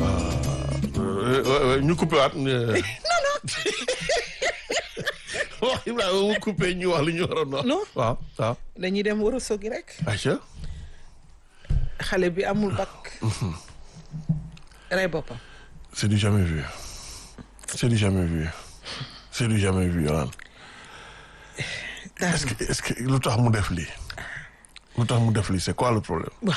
ñu coupé waat. non non. wax Ibrahima mu coupé ñu wax li ñu waroon wax. non waaw waaw. dañuy dem war a sogi rek. Aïcha. xale bi amul bac. rey boppam. c'est du jamais vu. c'est du jamais vu. c'est du jamais vu Yolaan. est-ce que est-ce que lu tax mu def lii. lu tax mu def lii c'est quoi le problème. waaw.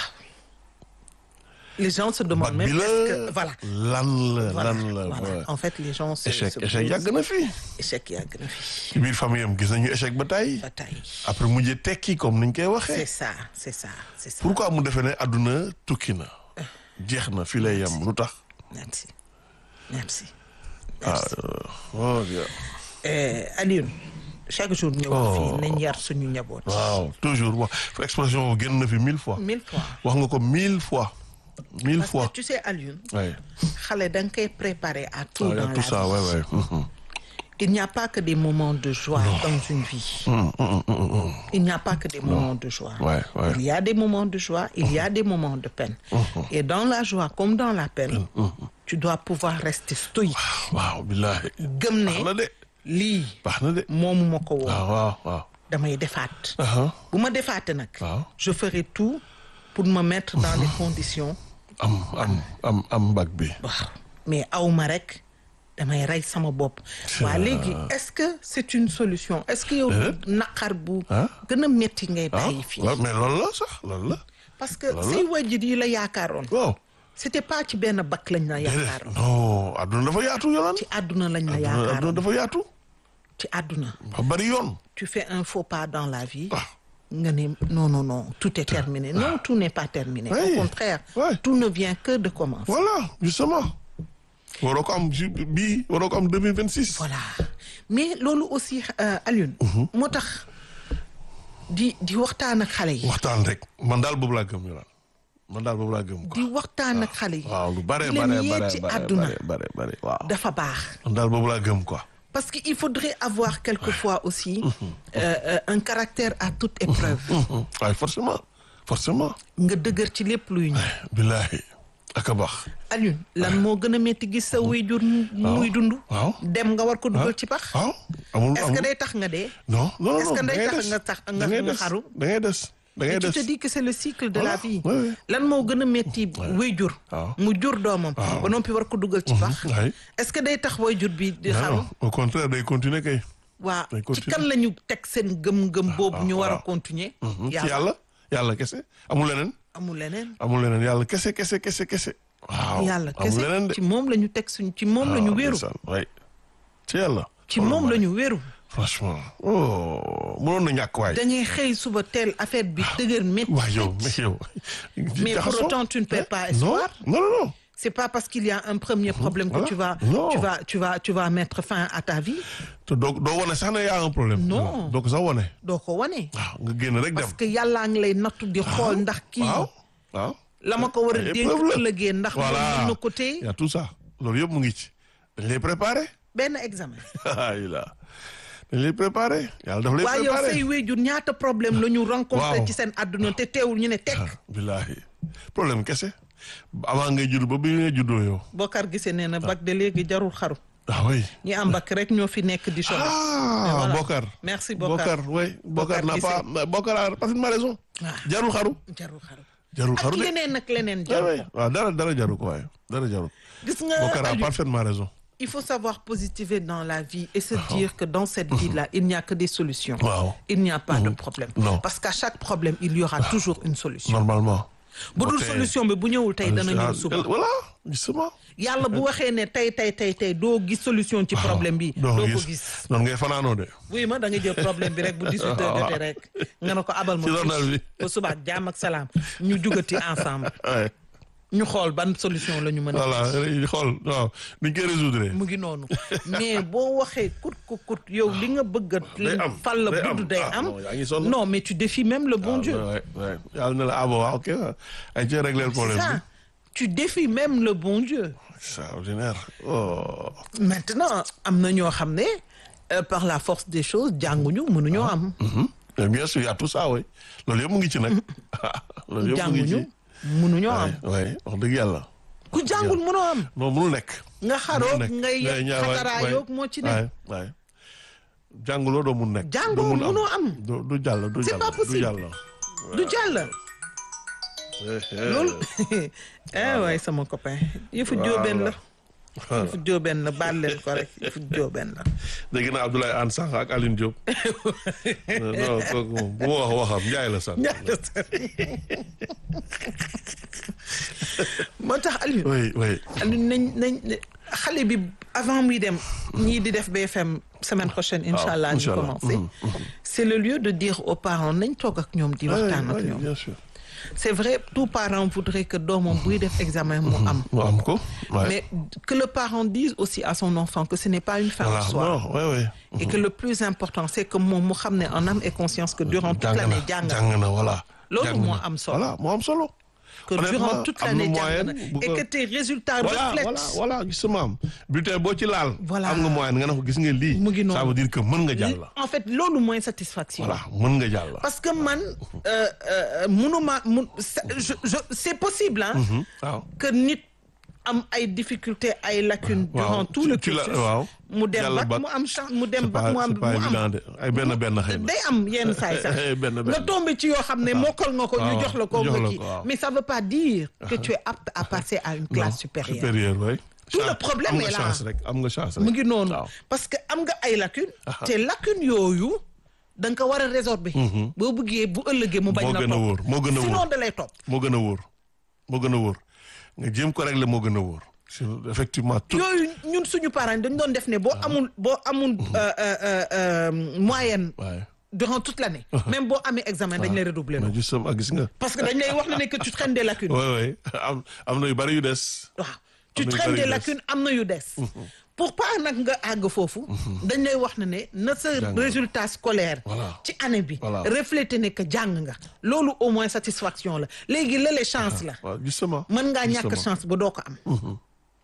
les gens se bac demandent bi même la est-ce que voilà. lan la voilà lan la. voilà ouais. en fait les gens se échec se échec posent- yàgg na fi. échec yàgg na fi. ci biir famille am gis nañu échec ba tey. ba tey. après mujjee tekki comme niñ koy c'est waxee. ça c'est ça c'est ça. pourquoi mu defee ne àdduna tukki na. jeex na fii lay yem lu tax. merci merci. ah oh bien. Eh, Alioune chaque jour ñu wax fii nañ yar suñu njaboot. waaw toujours wax expression boobu génn na fi mille fois. mille fois. wax nga ko mille fois. mille parce fois. que tu sais Alioune. ouais. xale da nga koy préparer à tout Ah, y a dans tout la ça vie. ouais ouais. Mhm. Il n'y a pas que des moments de joie dans une vie. Il n'y a pas que des moments de joie. Ouais, ouais. Il y a des moments de joie, il y a des moments de peine. Et dans la joie comme dans la peine, tu dois pouvoir rester stoïque. waaw billahi. gëm baax na ne de. lii baax na de. moomu ma ko woon waaw waaw waaw. damay defaat. aha bu ma defaatee nag. waaw. je ferai tout pour me mettre dans les conditions. am am am am mbag bi. waaw mais aw ma rek damay rey sama bopp. waa léegi est-ce que c'est une solution est-ce que yow. naqar bu. Ah. gën a métti ngay ah bàyyi fii. waaw mais loolu la sax loolu la. parce que say wajjit yi la yaakaaroon. waaw. c'était pas ci benn bakk lañ la déedéet yaakaaroon. non adduna dafa yaatu yolaan. ci àdduna lañ la adduna yaakaaroon dafa yaatu. ci àdduna. ba bari yoon. tu fais un faux pas dans la vie. ah nga ne non non non tout est terminé non tout n'est pas terminé. Oui. au contraire. Ouais. tout ne vient que de commencer. voilà justement. waroo ko am ju bii waroo ko am deux mille vingt six. voilà mais loolu aussi euh, Alioune. moo tax di di waxtaan ak xale yi. waxtaan rek man daal boobu laa gëm yolaan man daal boobu laa gëm quoi. di waxtaan ak xale yi. waaw lu bare di bare leen yee bare ci bare àdduna bare bare bare waaw. dafa baax. man daal boobu laa gëm quoi. parce que il faudrait avoir quelquefois aussi euh, euh, un caractère à toute épreuve. waaye forcément forcément. nga dëgër ci lépp luy ñëw. billahi ak a baax. Alioune lan moo gën a métti gis sa waajur muy dund. waaw. dem nga war ko dugal ci pax. waaw amul est-ce que amul day tax nga dee. non non non est-ce que da day ngay tax des. nga tax da nga ngay nga des. xaru. da ngay des da ngay Et tu des. te dis que c'est le cycle de la Voilà. vie. Ouais, ouais. lan moo gën a métti waajur. waaw. mu jur doomam. ba noppi war ko dugal ci pax. waay. est-ce que day tax waajur bi di non xaru. non au contraire day continuer kay. waa day ci continuer. kan la ñu teg seen gëm-gëm boobu ñu war a waaw. continuer. ci yàlla yàlla kese amul leneen. amul leneen. amul leneen yàlla kese kese kese kese. waaw yàlla amul leneen de. kese ci moom la ñu teg suñ ci moom la ñu waaw, wéeru. ndeysaan, waay. ci yàlla. ci moom la ñu wéeru. franchement. oh mënoon na ñàkk waay. da ngay xëy suba teel affaire bi dëgër métti. waay yow mais yow. Mais pour jaxasoo. autant, tu ne perds pas non espoir. non non non. C'est pas parce qu'il y a un premier problème que Voilà. tu vas, Non. tu vas, tu vas, tu vas mettre fin à ta vie. te doo doo wane sax ne yaa un problème. Non. doo ko sax wane. doo ko wane. waaw nga génn rek dem. parce que yàllaa ngi lay nattu di xool ndax kii waaw waaw. la ma ko war a Ay dénk épreuve la. ëllëgee ndax moom voilà mën na ko téye y a tout ça loolu yëpp mu ngi ci. dañ lay préparé. benn examen. ay la dañ lay préparé. yàlla daf lay waaye yow préparé. say wéjur ñaata problème la ñu rencontré Waaw. ci seen àdduna te teewul ñu ne teg. billahi problème kese. avant ngay judd ba bi ngay juddoo yow. Bokar gisee nee na bac de léegi jarul xaru. ah oui. ñi am bac rek ñoo fi nekk di sonn. ah voilà. Bokar. Merci, Bokar. Bokar oui Bokar Bokar n'a Guissé. pas Bokar a parfaitement raison. Ah. jarul xaru. jarul xaru. jarul ak xaru de. leneen ak leneen ah jarul oui ko. waaw dara dara jaru ko waaye dara jaru. gis nga Bokar a Aliou, parfaitement raison. il faut savoir positiver dans la vie et se dire que dans cette vie-là, il n'y a que des solutions. Waaw. Il n'y a pas de problème. Non. Parce qu'à chaque problème, il y aura toujours une solution. normalement. bu dul Ok. solution bi bu ñëwul tey dana ñëw Ah, suba. voilà justement. yàlla bu waxee ne tey tey tey tey doo gis solution ci problème bi. doo ko gis. noonu ngay fanaanoo de. wuy ma da nga jël problème bi rek bu 18 heures jotee rek nga ne ko abal ma. Ci journal bi. ba suba ak jàmm ak salaam ñu jugati ensemble Ouais. ñu xool ban solution la ñu mën a. voilà xool waaw ni ñu koy résoudre. mu ngi noonu mais boo waxee kut ku kut yow li nga bëgg Day a am, fal la day budd am. day Ah, am non, yaa ngi sonn. non mais tu défies même le bon Dieu Ouais, ouais. yàlla na la ah bon waaw ok ay ci régler le problème ça bi. tu défies même le bon Dieu extraordinaire. oh. maintenant am na ñoo xam ne euh, par la force des choses jànguñu mënuñoo am Mhm. Mais bien sûr y a tout ça oui loolu yëpp mu ngi ci nag. loolu yëpp mu ngi jànguñu ci. mënuñoo am waay waay wax dëgg yàlla. ku jàngul mënoo am non mënul nekk. nga xaroog nekk. ngay ngay ñaaw waay, xataraayoog moo ci nekk waay waay jànguloo doo mun nekk. Jàngoo doo mun mënoo am. du du jàll du C'est jàll pas du possible. jàll. du jàll Eh, eh. loolu eh waay sama copain yëfu jóobeen la yëfu jóobeen la baal leen ko rek yëfu jóobeen la dégg naa Abdoulaye Anne Sànq ak Aline Diop. non kooku moom bu ma wax waxam Njaay la sax. moo tax Aliou oui oui. Aliou nañ nañ xale bi avant muy dem ñii di def BFM semaine prochaine incha allah ñu incha allah. commencé c'est le lieu de dire aux parents nañ toog ak ñoom di waxtaan ak oui, ñoom bien sûr. c'est vrai tout parent voudrait que doomam buy def examen mu am mu am ko. waay. mais que le parent dise aussi à son enfant que ce n'est pas une fin voilà en soi non oui oui. et que le plus important c'est que moom mu xam ne en âme et conscience que durant toute jàng l'année na jàng jàng na voilà. Loolu jàng moo na. am solo. voilà moo am solo. que Honnêtement, durant toute am na l'année jàng moyenne na bu et ko- que tes résultats voilà reflètent voilà voilà gisuma am bulletin boo ci laal. Voilà. am nga moyenne nga ne ko gis nga lii. Mu ngi noonu. ça veut dire que mën nga jàll. en fait loolu mooy satisfaction voilà mën nga jàll. parce que man euh, euh, mënuma mun c'est- je, je, c'est possible hein waaw. que nit am ay difficultés ay lacunes waaw. durant tout le Ci la- cursus waaw. mu dem Jàll bac bac. mu am chance mu dem c'est bac pas mu am c'est pas mu évident am de ay benn benn xëy na. day am yenn saay sax benn benn. nga tombé ci yoo xam ne mokkal nga ko ñu waaw, jox la ko jox nga la kii ko, waaw. mais ça veut pas dire que tu es apte à passer à une classe supérieure supérieur oui. Tout le Chance- problème am nga est là. chance rek am nga chance rek. mu ngi noonu waaw. parce que am nga ay lacunes te lacunes yooyu da nga ko war a résorber boo bëggee bu ëllëgee mu bañ moo la gën a wóor topp moo gën a sinon wóor da lay topp moo gën a wóor moo gën a wóor nga jéem ko régler moo gën a wóor. Sur- effectivement tout. yooyu ñun suñu parents dañ doon def ne boo amul boo amul euh, euh, euh, euh, moyenne waaye. durant toute l'année même boo amee examen dañ lay redoubler mais noonu justement gis nga. parce que dañ lay wax ne ne que tu traînes des lacunes oui oui am am na yu bari yu des. waaw tu Am na yu traînes bari des yu des. lacunes am na yu des pour pas nag nga àgg foofu dañ lay wax ne ne na sa Jàng. résultat scolaire Voilà. ci année bi Voilà. refléter ne que jàng nga loolu au moins satisfaction la léegi lële chance la waaw justement. mën ngaa ñàkk Justement. chance ba doo ko am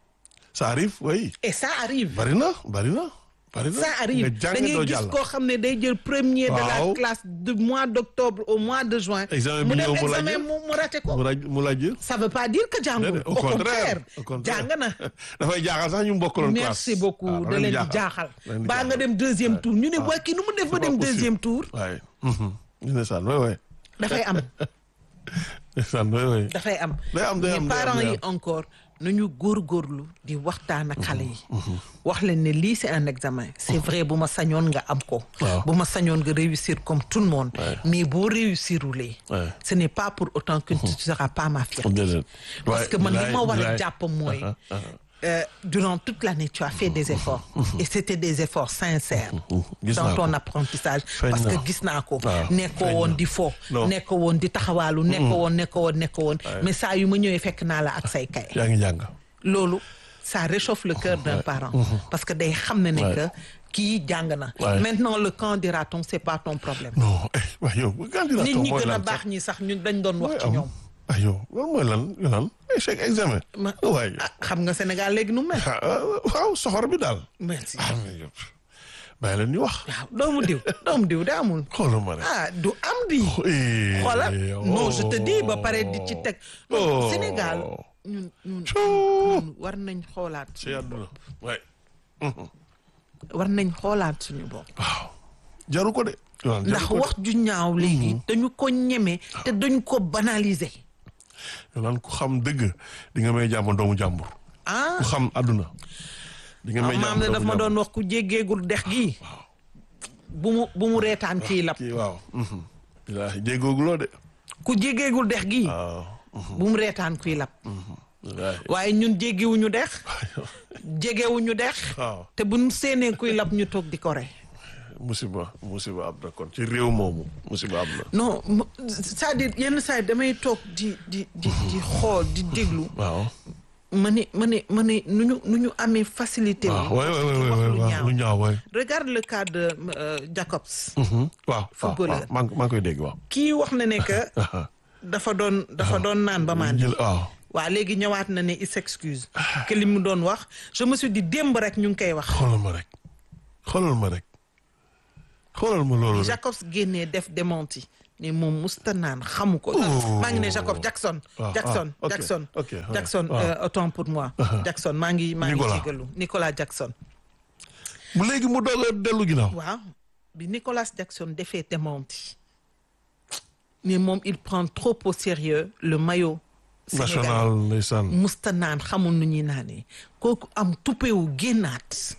ça arrive oui. et ça arrive bari na bari na. bari na ça arrive nga da jàng doo ngay gis jàll. koo xam ne day jël premier de la Waaw. classe du mois d'octobre au mois de juin Examen mu bi dem ñëw mu laaj examen mu mu raté ko mu laaj mu laaj. ça veut pas dire que jàngul Déedéet, au contraire au contraire jàng na dafay jaaxal sax ñu bokkaloon classe. merci beaucoup waaw, da leen di jaaxal da leen di baa nga jaaxal. dem deuxième tour ñu ne waa kii nu mu def ba C'est pas dem possible. deuxième tour waaye. ñu ne saan oui oui. dafay am saan oui oui. dafay am Day am, day mais am, day am, parents day yi encore nañu góorgóorlu di waxtaan ak xale yi wax leen ne lii c'est un examen c'est vrai bu ma sañoon nga am ko Waaw. bu ma sañoon nga réussir comme tout le monde Ouais. mais boo réussirulee Ouais. ce n'est pas pour autant que tu ne seras pas ma fierté déedéet. parce que man li ma war a bilaay. jàpp mooy euh, durant toute l'année tu as fait des efforts et c'était des efforts sincères Gis dans naa ton ko. apprentissage Feeñ parce que na. gis naa ko waaw, nekkoo feeñ woon na. di fo Non. nekkoo woon di taxawaalu nekkoo woon nekkoo woon nekkoo woon mais saa yu ma ñëwee fekk naa la ak say kay yaa ngi jàng. loolu ça réchauffe le cœur d'un parent parce que day xam ne ne Ouais. que kii jàng na Ouais. maintenant le quand dira-t-on c'est pas ton problème non eh waaye yow candidat nit ñi mooy gën a lan baax sax ñi sax ñun dañ doon wax ci am ñoom ah yow loolu mooy lan yu lan échec examen. Ma- waaye ah xam nga Sénégal léegi nu mu mel ah ah, waaw soxor bi daal. merci ah mais yow bàyyi leen ñu wax. waaw doomu diw doomu diw da amul xoolal ma rek. ah du am di Eh, xoolal non je te dis ba oh. pare di ci teg Oh. Sénégal ñun ñun Coo. ñun war nañ xoolaat ci àdduna waay. war nañ xoolaat suñu bopp waaw jaru ko de. yow ndax wax ju ñaaw léegi dañu ko ñeme te dañu ko banaliser yow ku xam dëgg di nga may jàmm doomu jàmbur. ah ku xam àdduna. di nga may maam jàmm ne doomu daf ma jàmbur. doon wax ku jéggeegul dex gi bu mu bu mu reetaan kii lab kii waaw. bilaahi jéggooguloo de. ku jéggeegul dex gi waaw. bu mu reetaan kuy lab bilaahi. waaye ñun jéggiwuñu dex jegewuñu dex waaw. te buñ séenee kuy lab ñu toog di ko rey musiba musiba am na kon ci réew moomu musiba am na. non mu- c'est-à-dire yenn saa yi damay toog di di di di xool di déglu waaw. ma ne ma ne ma ne nu ñu nu ñu amee facilité wu waaw waay waay di waay wax waay lu waaw ñaaw lu ñaaw waay. regarde le cas de euh, Jacobs waaw waaw Footballeur. waaw maa ngi maa ngi koy dégg waaw. kii wax na ne que dafa doon dafa doon naan ba maan jël waaw. waa léegi ñëwaat na ne il s'excuse que li mu doon wax je me suis dit démb rek ñu ngi koy wax xoolal ma rek xoolal ma rek xoolal ma loolu rek. Jacobs génnee def démenti ni moom musta naan xamu ko. maa ngi ne Jacob Jackson. Ah, Jackson ah, ok, Jackson. ok, ouais. Jackson Ah. euh, autant pour moi. Jackson maa ngi maa ngi Nicolas. jégalu Nicolas Jackson. mu léegi mu doog a dellu ginnaaw. waaw bi Nicolas Jackson defee démenti mais moom il prend trop au sérieux le maillot. sénégalais. national ndeysaan. musta naan xamul nu ñuy naanee kooku am tuppewu génnaat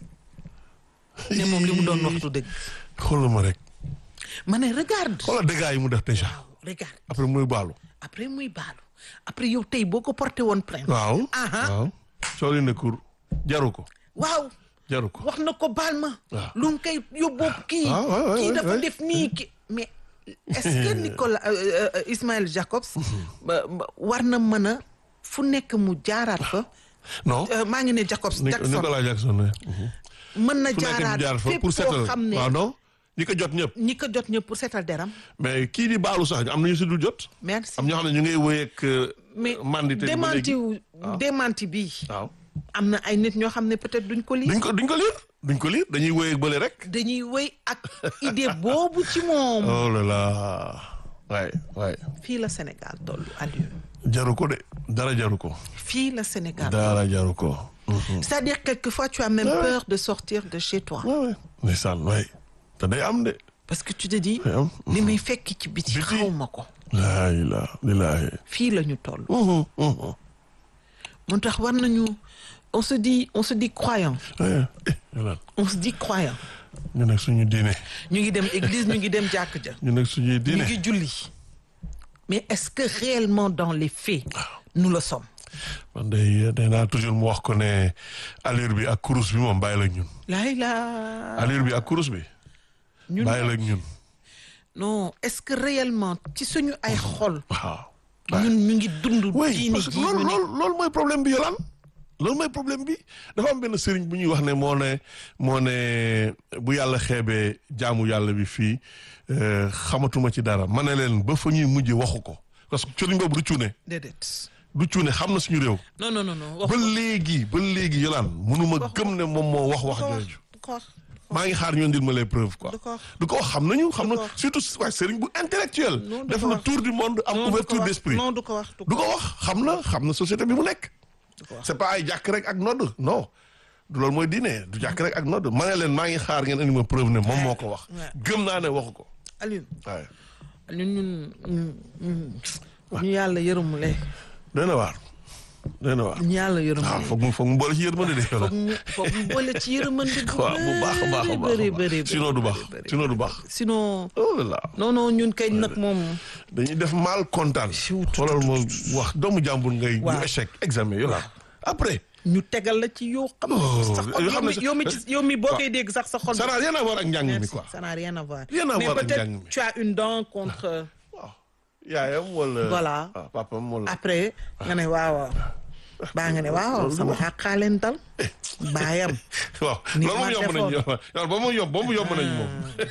ne moom li mu doon waxtu dëgg xoolal ma rek. ma ne regarde xoolal dégâts yi mu def déjà. waaw regarde après muy baalu. après muy baalu après yow tey boo ko porté woon plainte waaw. aha waaw. soo leen ne kur jaru ko. waaw jaru ko. wax na ko baal ma waaw. lu mu koy yóbboo kii waaw, waaw, waaw, kii waaw, dafa waaw. def nii ki mais est-ce que Nicolas euh, euh, Ismaël Jacobs ba- ba- war na mën a fu nekk mu jaaraat fa non. Euh, maa ngi ne Jacobs Nic- Jackson Nicolas Jackson ne. mën na fu nekk mu jaaraat jaar fa fépp pour koo seetal. xam ne waaw non. ñi ko jot ñëpp. ñi ko jot ñëpp pour seetal deram mais kii di baalu sax am na ñu si dul jot. merci am ñoo xam ne ñu ngay wéy ak. mais mandité ba démenti léegi. wu démenti bi waaw. am na ay nit ñoo xam ne peut-être duñ ko lii duñ ko duñ ko liir. duñ ko liir dañuy wéy ak bële rek. dañuy wéy ak idée boobu ci moom oh là là. waay waay. fii la Sénégal tollu Aliou jaru ko de dara jaru ko. fii la Sénégal dara jaru ko. c'est-à-dire quelquefois tu as même Ouais. peur de sortir de chez toi waaw waay. ndeysaan waay. te day am de. parce que tu te dis day am. li may fekk ci biti Biti. xaw ma ko laa ilaaha lillaahi. fii la ñu toll Mhm, mhm. moo tax war nañu on se dit on se dit croyant Eh, eh, Yolande, on se dit croyant ñu nekk suñu diine. ñu ngi dem église ñu ngi dem jàkk ja ñu nekk suñuy ñu diine. ngi julli mais est-ce que réellement dans les faits nous le sommes man day day naa toujours mu wax ko ne allure bi ak kurus bi moom bàyyi la ak ñun. laay la allure bi ak kurus bi. ñun bàyyi la ak ñun. non est-ce que réellement ci suñu ay xol waaw. ñun ñu ngi dund oui diine parce que ji ñu loolu nekk. loolu loolu mooy problème bi Yolande. loolu mooy problème bi dafa am benn sëriñ bu ñuy wax ne moo ne moo ne bu yàlla xeebee jaamu yàlla bi fii euh, xamatuma ci dara ma ne leen ba fa ñuy mujj waxu ko parce que sëriñ boobu du cuune déedéet du cuune xam na suñu réew. non non non non ba léegi ba léegi Yolande mënuma gëm ne moom moo wax wax jooju. du ko wax maa ngi xaar ñu indil ma les preuves quoi. du ko wax du ko wax xam nañu xam na ko wax. surtout waaye sëriñ bu intellectuel Non, du def ko na wax. tour du monde am non du ko ouverture wax d'esprit. non du ko wax du du ko ko wax xam na xam na société bi mu nekk. du ko wax c'est pas ay jàkk rek ak nodd non du loolu mooy diine du jàkk rek ak nodd ma ne leen maa ngi xaar ngeen indi ma preuve ne moom moo ko wax. Ouais. gëm naa ne waxu ko. Alioune waaye Alioune ñun ñun ñun ñu yàlla yërëmule doy na waar doy na waar. ñu yàlla waaw yërëmule foog mu foog mu boole ci yërmande de. foog mu foog mu boole ci yërëmande bu waaw bu baax a baax a baax bëri a bëri baax sinon du baax sinon du baax. sinon oh là là non non ñun kay nag moom dañuy def mal kontaan. Chut. xoolal ma wax doomu jàmbur ngay. Waaw. ñu échec examen yow la après. ñu tegal la ci yoo xam Oh, sa xol yoo yow xam ne mi sa- yow mi ci yow mi boo waaw. koy dégg sax sa xol ça n'a rien à voir ak njàng mi Merci, quoi. ça n'a rien à voir Rien à mais voir ak peut-être njàng mi. tu as une dent contre waaw yaayam wala. Voilà. ah papam wala. après nga ne waaw waaw baa nga ne waaw sama xàqaaleen dal baayam waaw Ni loolu moom ma yomb nañ defoon. yow ba mu yomb ba mu yomb nañ moom.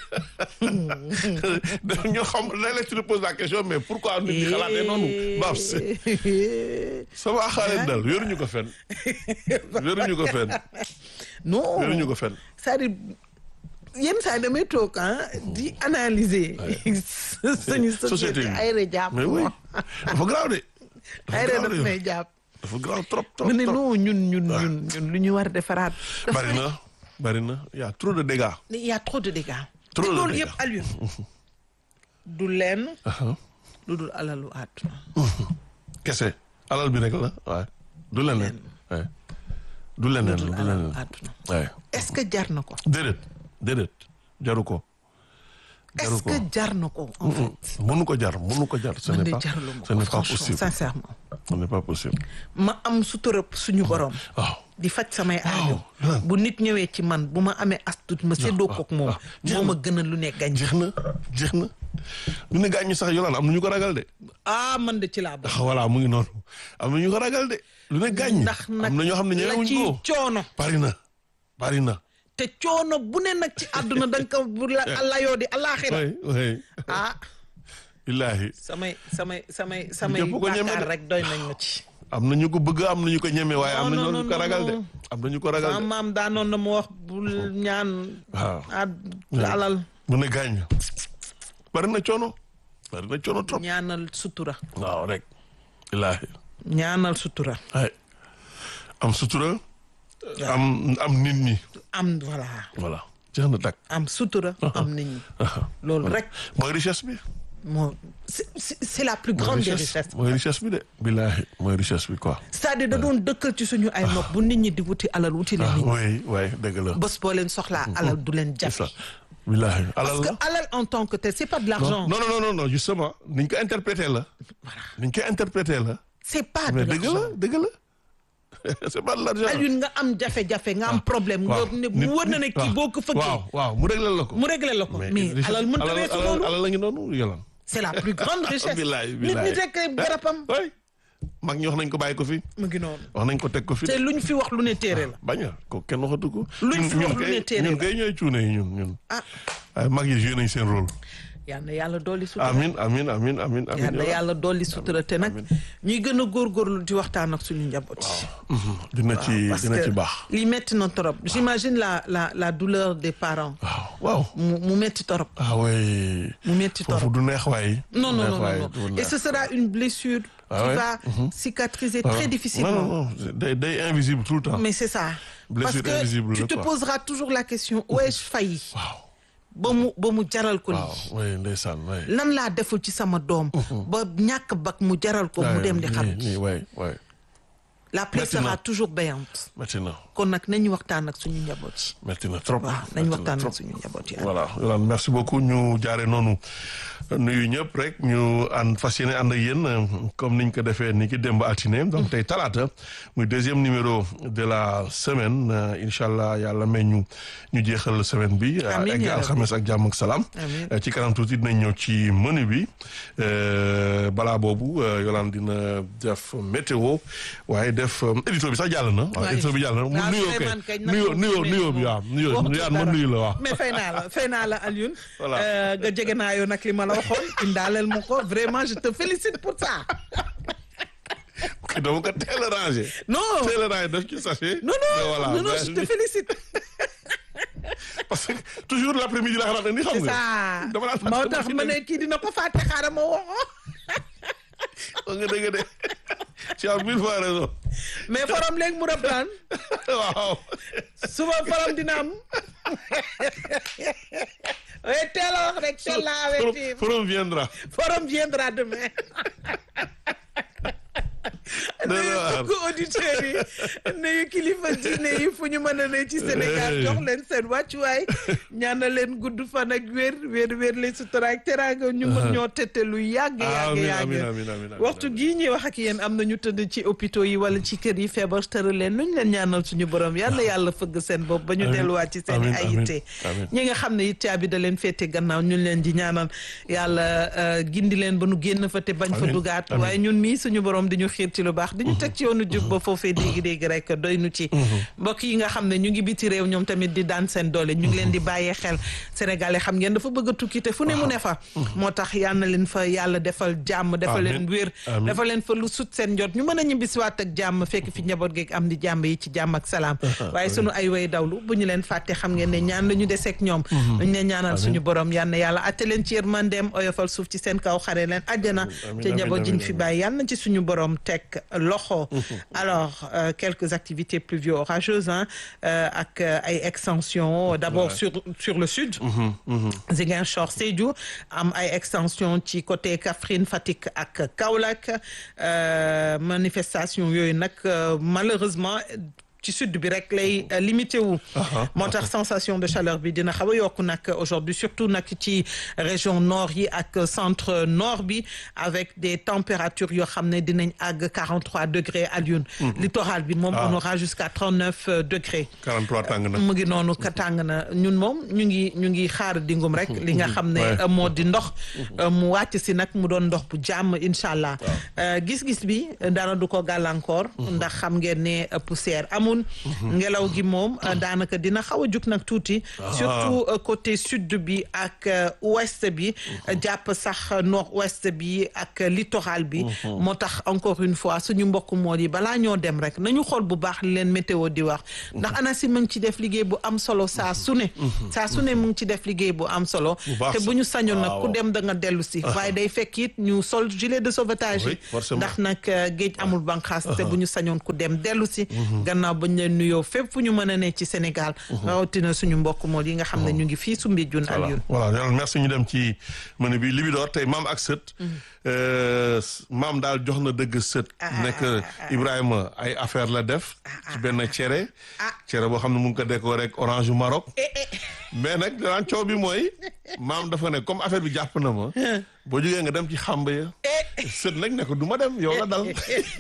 ñoo xam léeg-léeg tu te poses la question mais pourquoi nit ñi xalaatee noonu. Babs sama xaalis dal wéruñu ko fenn. wéruñu ko fenn non wéruñu ko fenn. c'est-à-dire yenn saa yi damay toog ah di analyser suñu société société bi ay re jàpp mais oui ma dafa graaw de. ay dafa re graaw daf de may jàpp dafa graaw trop trop mu ne trop. non ñun ñun ñun ñun lu ñu war a defaraat dafa bari na bari na y a trop de dégâts. il y a trop de dégâts Trop te de loolu dégâts. yëpp Aliou du lenn Aha. lu dul alalu àdduna kese alal bi rek la waaye du leneen waaye du leneen lu dul du alalu leneen àdduna waaye est-ce que jar na ko déedéet déedéet jaru ko jaru est-ce ko que jar na ko en fait mënu ko jar mënu ko jar ce man n'est de pas jaraluma ce ko n'est pas franchement possible sincèrement ce n'est pas possible ma am sutura suñu borom waaw di faj samay aajo ah. bu nit ñëwee ci man bu ma amee astut ma séddoo kook moom ah. jeex moo na. ma gënal lu ne gañ jeex na jeex na ñu ne gaañ ñi sax yolaan am na ñu ko ragal de ah man de ci laa bokk ah voilà mu ngi noonu am na ñu ko ragal de lu ne gaañ ñi ndax nag am na ñoo xam ne la ñemewuñ ci ko coono bari na bari na te coono bu ne nag ci àdduna da nga ko bu la layoo di alaaxira oui oui ah illaahi samay samay samay samay Ñëpp ko ñeme bàkkaar de. rek doy nañ ma ci am na ñu ko bëgg am na ñu ko ñeme waaye am na Non, ñoo non, ñu ko non, ragal de non. am na ñu ko ragal sama de maam daanoon na mu wax bul ñaan waaw ad alal mu ne gaañ bari na coono bari na coono trop ñaanal sutura waaw rek ilaahi ñaanal sutura ay am sutura am am nit ñi am voilà voilà jeex na takk am sutura am nit ñi loolu rek mooy richesse bi moo c'est c'est c'est la plus grande des richesses mooy richesse bi de billaahi mooy richesse bi quoi c'est-à-dire da doon dëkkal ci suñu ay nopp bu nit ñi di wuti alal wuti leen nit ñi oui oui dëgg la bés boo leen soxlaa alal du leen c'est jafe ça billaahi parce alal que la alal en tant que tel c'est pas de l'argent non non non non justement niñ ko interprété la niñ ko interprété la c'est pas de mais dëgg l'argent la dëgg la c'est pas de l'argent Alioune nga am jafe-jafe nga am problème nga ne mu wër na ne kii boo ko fëggee waaw waaw mu réglé la ko mu réglé la ko mais richesse- alal mënta alal- weesu alal- loolu alal la ngi noonu yolan c'est la plus grande richesse bilaay nit bilaay ñi rek garabam oui mag ñi wax nañ ko bàyyi ko fi mu ngi noonu wax nañ ko teg ko fi te lu ñu fi wax lu ne téere la bañ a ko kenn waxatu ko Luñ fi ñun wax lu ne kay téere ñun la. kay ñooy cuune yi ñun ñun ah waaye mag yi joué nañ seen rôle yal na yàlla dolli sutura amin amin amin amin amin yal na yàlla dolli sutura te nag ñuy gën a góorgóorlu di waxtaan ak suñu njaboot yi Mhm. dina ci parce dina que ci baax lii metti na torop j'imagine la la la douleur des parents waaw waaw mu mu metti torop ah oui mu metti foofu torop du neex waay non non neex non waay, non du non et neex. ce sera une blessure Ah qui ouais? va cicatriser Ah, très non difficilement non non day day invisible tout le temps mais c'est ça parce Blessure que invisible tu la, te quoi. poseras toujours la question où ai-je failli waaw ba mu ba mu jaral ko waaw lii oui ndeysaan oui lan laa deful ci sama doom ba ñàkk bak mu jaral ko mu dem di xam nii oui oui la plaie Maintenant. sera toujours béante métti na kon nag nañu waxtaan ak suñu njaboot yi métti na trop waaw métti nañu na waxtaan trop. ak suñu njaboot yi voilà Yolande merci beaucoup ñu jaare noonu nuyu ñëpp rek ñu ànd fas yéene ànd ak yéen euh, comme niñ ko defee ni ki démb altine donc tey talaata muy deuxième numéro de la semaine euh, incha allah yàlla may ñu ñu jeexal semaine bi euh, Amiin, egg yaa rabbi. alxames ak jàmm ak salaam Amiin. Euh, ci kanam tuuti dinañ ñëw ci menu bi euh, balaa boobu euh, Yolande dina def météo waaye def euh, édito bi sax jàll na waaw Ouais. édito bi jàll na mu waaw nuyoo Souleymane kay kañ nag nuyoo moom nuyoo fi nuyoo mu bi ne waaw moom nuyoo waxtu yaan ma dara. nuyu la waaw mais fay naa la fay naa la Alioune Voilà. Euh, nga jege naa yow nag li ma la waxoon indaaleel ma ko vraiment je te félicite pour ça dama ko teel a rangé. non teel a rangé def ci sachet. non mais non voilà, non non mais- je te félicite parce que toujours l' après midi la xalaat ni xam c'est nga. ça dama naan moo tax ma ne kii dina ko fàtte xaaral ma woo wax nga dëgg de tu as mille fois raison mais forom léegi mu reprendre waaw. suba forom dina am oui teel a wax rek teel laa avertir forum viendra. forum viendra demain Dana nuyu waar. mbokku auditeurs yi nuyu kilifa diine yi fu ñu mën a ne ci Sénégal Hey. jox leen seen wàccuwaay ñaanal leen gudd fan ak wér wér wér leen sutura ak teraanga ñu mën ñoo tette lu yàgg yàgg amiin yàgg amiin amiin amiin waxtu gii ñuy wax ak yéen am na ñu tëdd ci hôpitaux yi wala ci kër yi feebar tëral leen nu ñu leen ñaanal suñu borom yal na yàlla fëgg seen bopp ba ñu Amiin. delluwaat ci seen i Amiin, ay amiin, yitte amiin. ñi nga xam ne it caabi da leen féete gannaaw ñun leen di ñaanal yàlla euh, gindi leen ba nu génn fa te bañ fa Amiin, dugaat amiin. waaye ñun mii suñu borom di ñu xiir ci lu baax di ñu teg ci yoonu jub ba foofee dégg-dégg rek doy nu ci mbokk yi nga xam ne ñu ngi biti réew ñoom tamit di daan seen doole ñu ngi leen di bàyyee xel sénégalais xam ngeen dafa bëgg a tukki te fu ne mu ne fa moo tax yal na leen fa yàlla defal jàmm defal leen Amiin, wér amiin. defal leen fa lu sut seen njot ñu mën a ñibbisiwaat ak jàmm fekk fi njaboot geeg am di jàmm yi ci jàmm ak salaam waaye sunu ay way dawlu bu ñu leen fàtte xam ngeen ne ñaan la ñu deseeg ñoom dañ leen ñaanal suñu borom yal na yàlla atte leen ci yërmandeem oyofal suuf ci seen kaw xare leen àjjana amiin, te njaboot amiin, jiñ amiin, fi amiin. bàyyi yal na ci suñu borom teg loxo alors euh, quelques activités pluvio-orageuses hein, euh, ak euh, ay extensions d'abord Ouais. sur sur le sud Ziguinchor Sédhiou am ay extension ci côté Kaffrine Fatick ak Kaolack euh, manifestation yooyu nag euh, malheureusement ci sud bi rek lay euh, limité wu moo tax sensation de chaleur bi dina xaw a yokku nag aujourd'hui surtout nag ci région nord yi ak centre nord bi avec des températures yoo xam ne dinañ àgg 43 degrés à Lyon littoral bi moom Ah. on aura jusqu'à 39 degrés 43 tàng na. mu ngi noonu ka tàng na ñun moom ñu ngi ñu ngi xaar dingum rek li nga xam ne Ouais. euh, moo di ndox euh, mu wàcc si nag mu doon ndox bu jàmm incha allah Euh, gis-gis bi euh, dara du ko gàllankoor ndax xam ngeen ne euh, poussière amul amul ngelaw gi moom euh, daanaka dina xaw a jug nag tuuti surtout euh, côté sud bi ak euh, ouest bi euh, jàpp sax nord ouest bi ak euh, littoral bi moo tax encore une fois suñu mbokk mool yi balaa ñoo dem rek nañu xool bu baax li leen météo di wax ndax ANACIM mu ngi ci def liggéey bu am solo saa su ne saa su ne mu ngi ci def liggéey bu am solo Bu baax te sax. bu ñu sañoon nag ku Waaw. dem da nga dellu si waaye day fekk it ñu sol gilet de sauvetage Oui, yi forcément. ndax nag euh, géej amul banqaas te bu ñu sañoon ku dem dellu si gannaaw bañ leen nuyoo fépp fu ñu mën a ne ci Sénégal rawatina suñu mbokk mool yi nga xam ne ñu ngi fii Soumbédioune voilà Alioune voilà yàlla merci ñu dem ci menu bi Libidor tey maam ak sët euh, maam daal jox na dëgg sët nekk Ibrahima ay affaire la def ci benn cere cere boo xam ne mu ngi ko décoré ak orange yu Maroc mais nag danaan coow bi mooy maam dafa ne comme affaire bi jàpp na ma boo jógee nga dem ci xàmb ya sët nag ne ko du ma dem yow la dal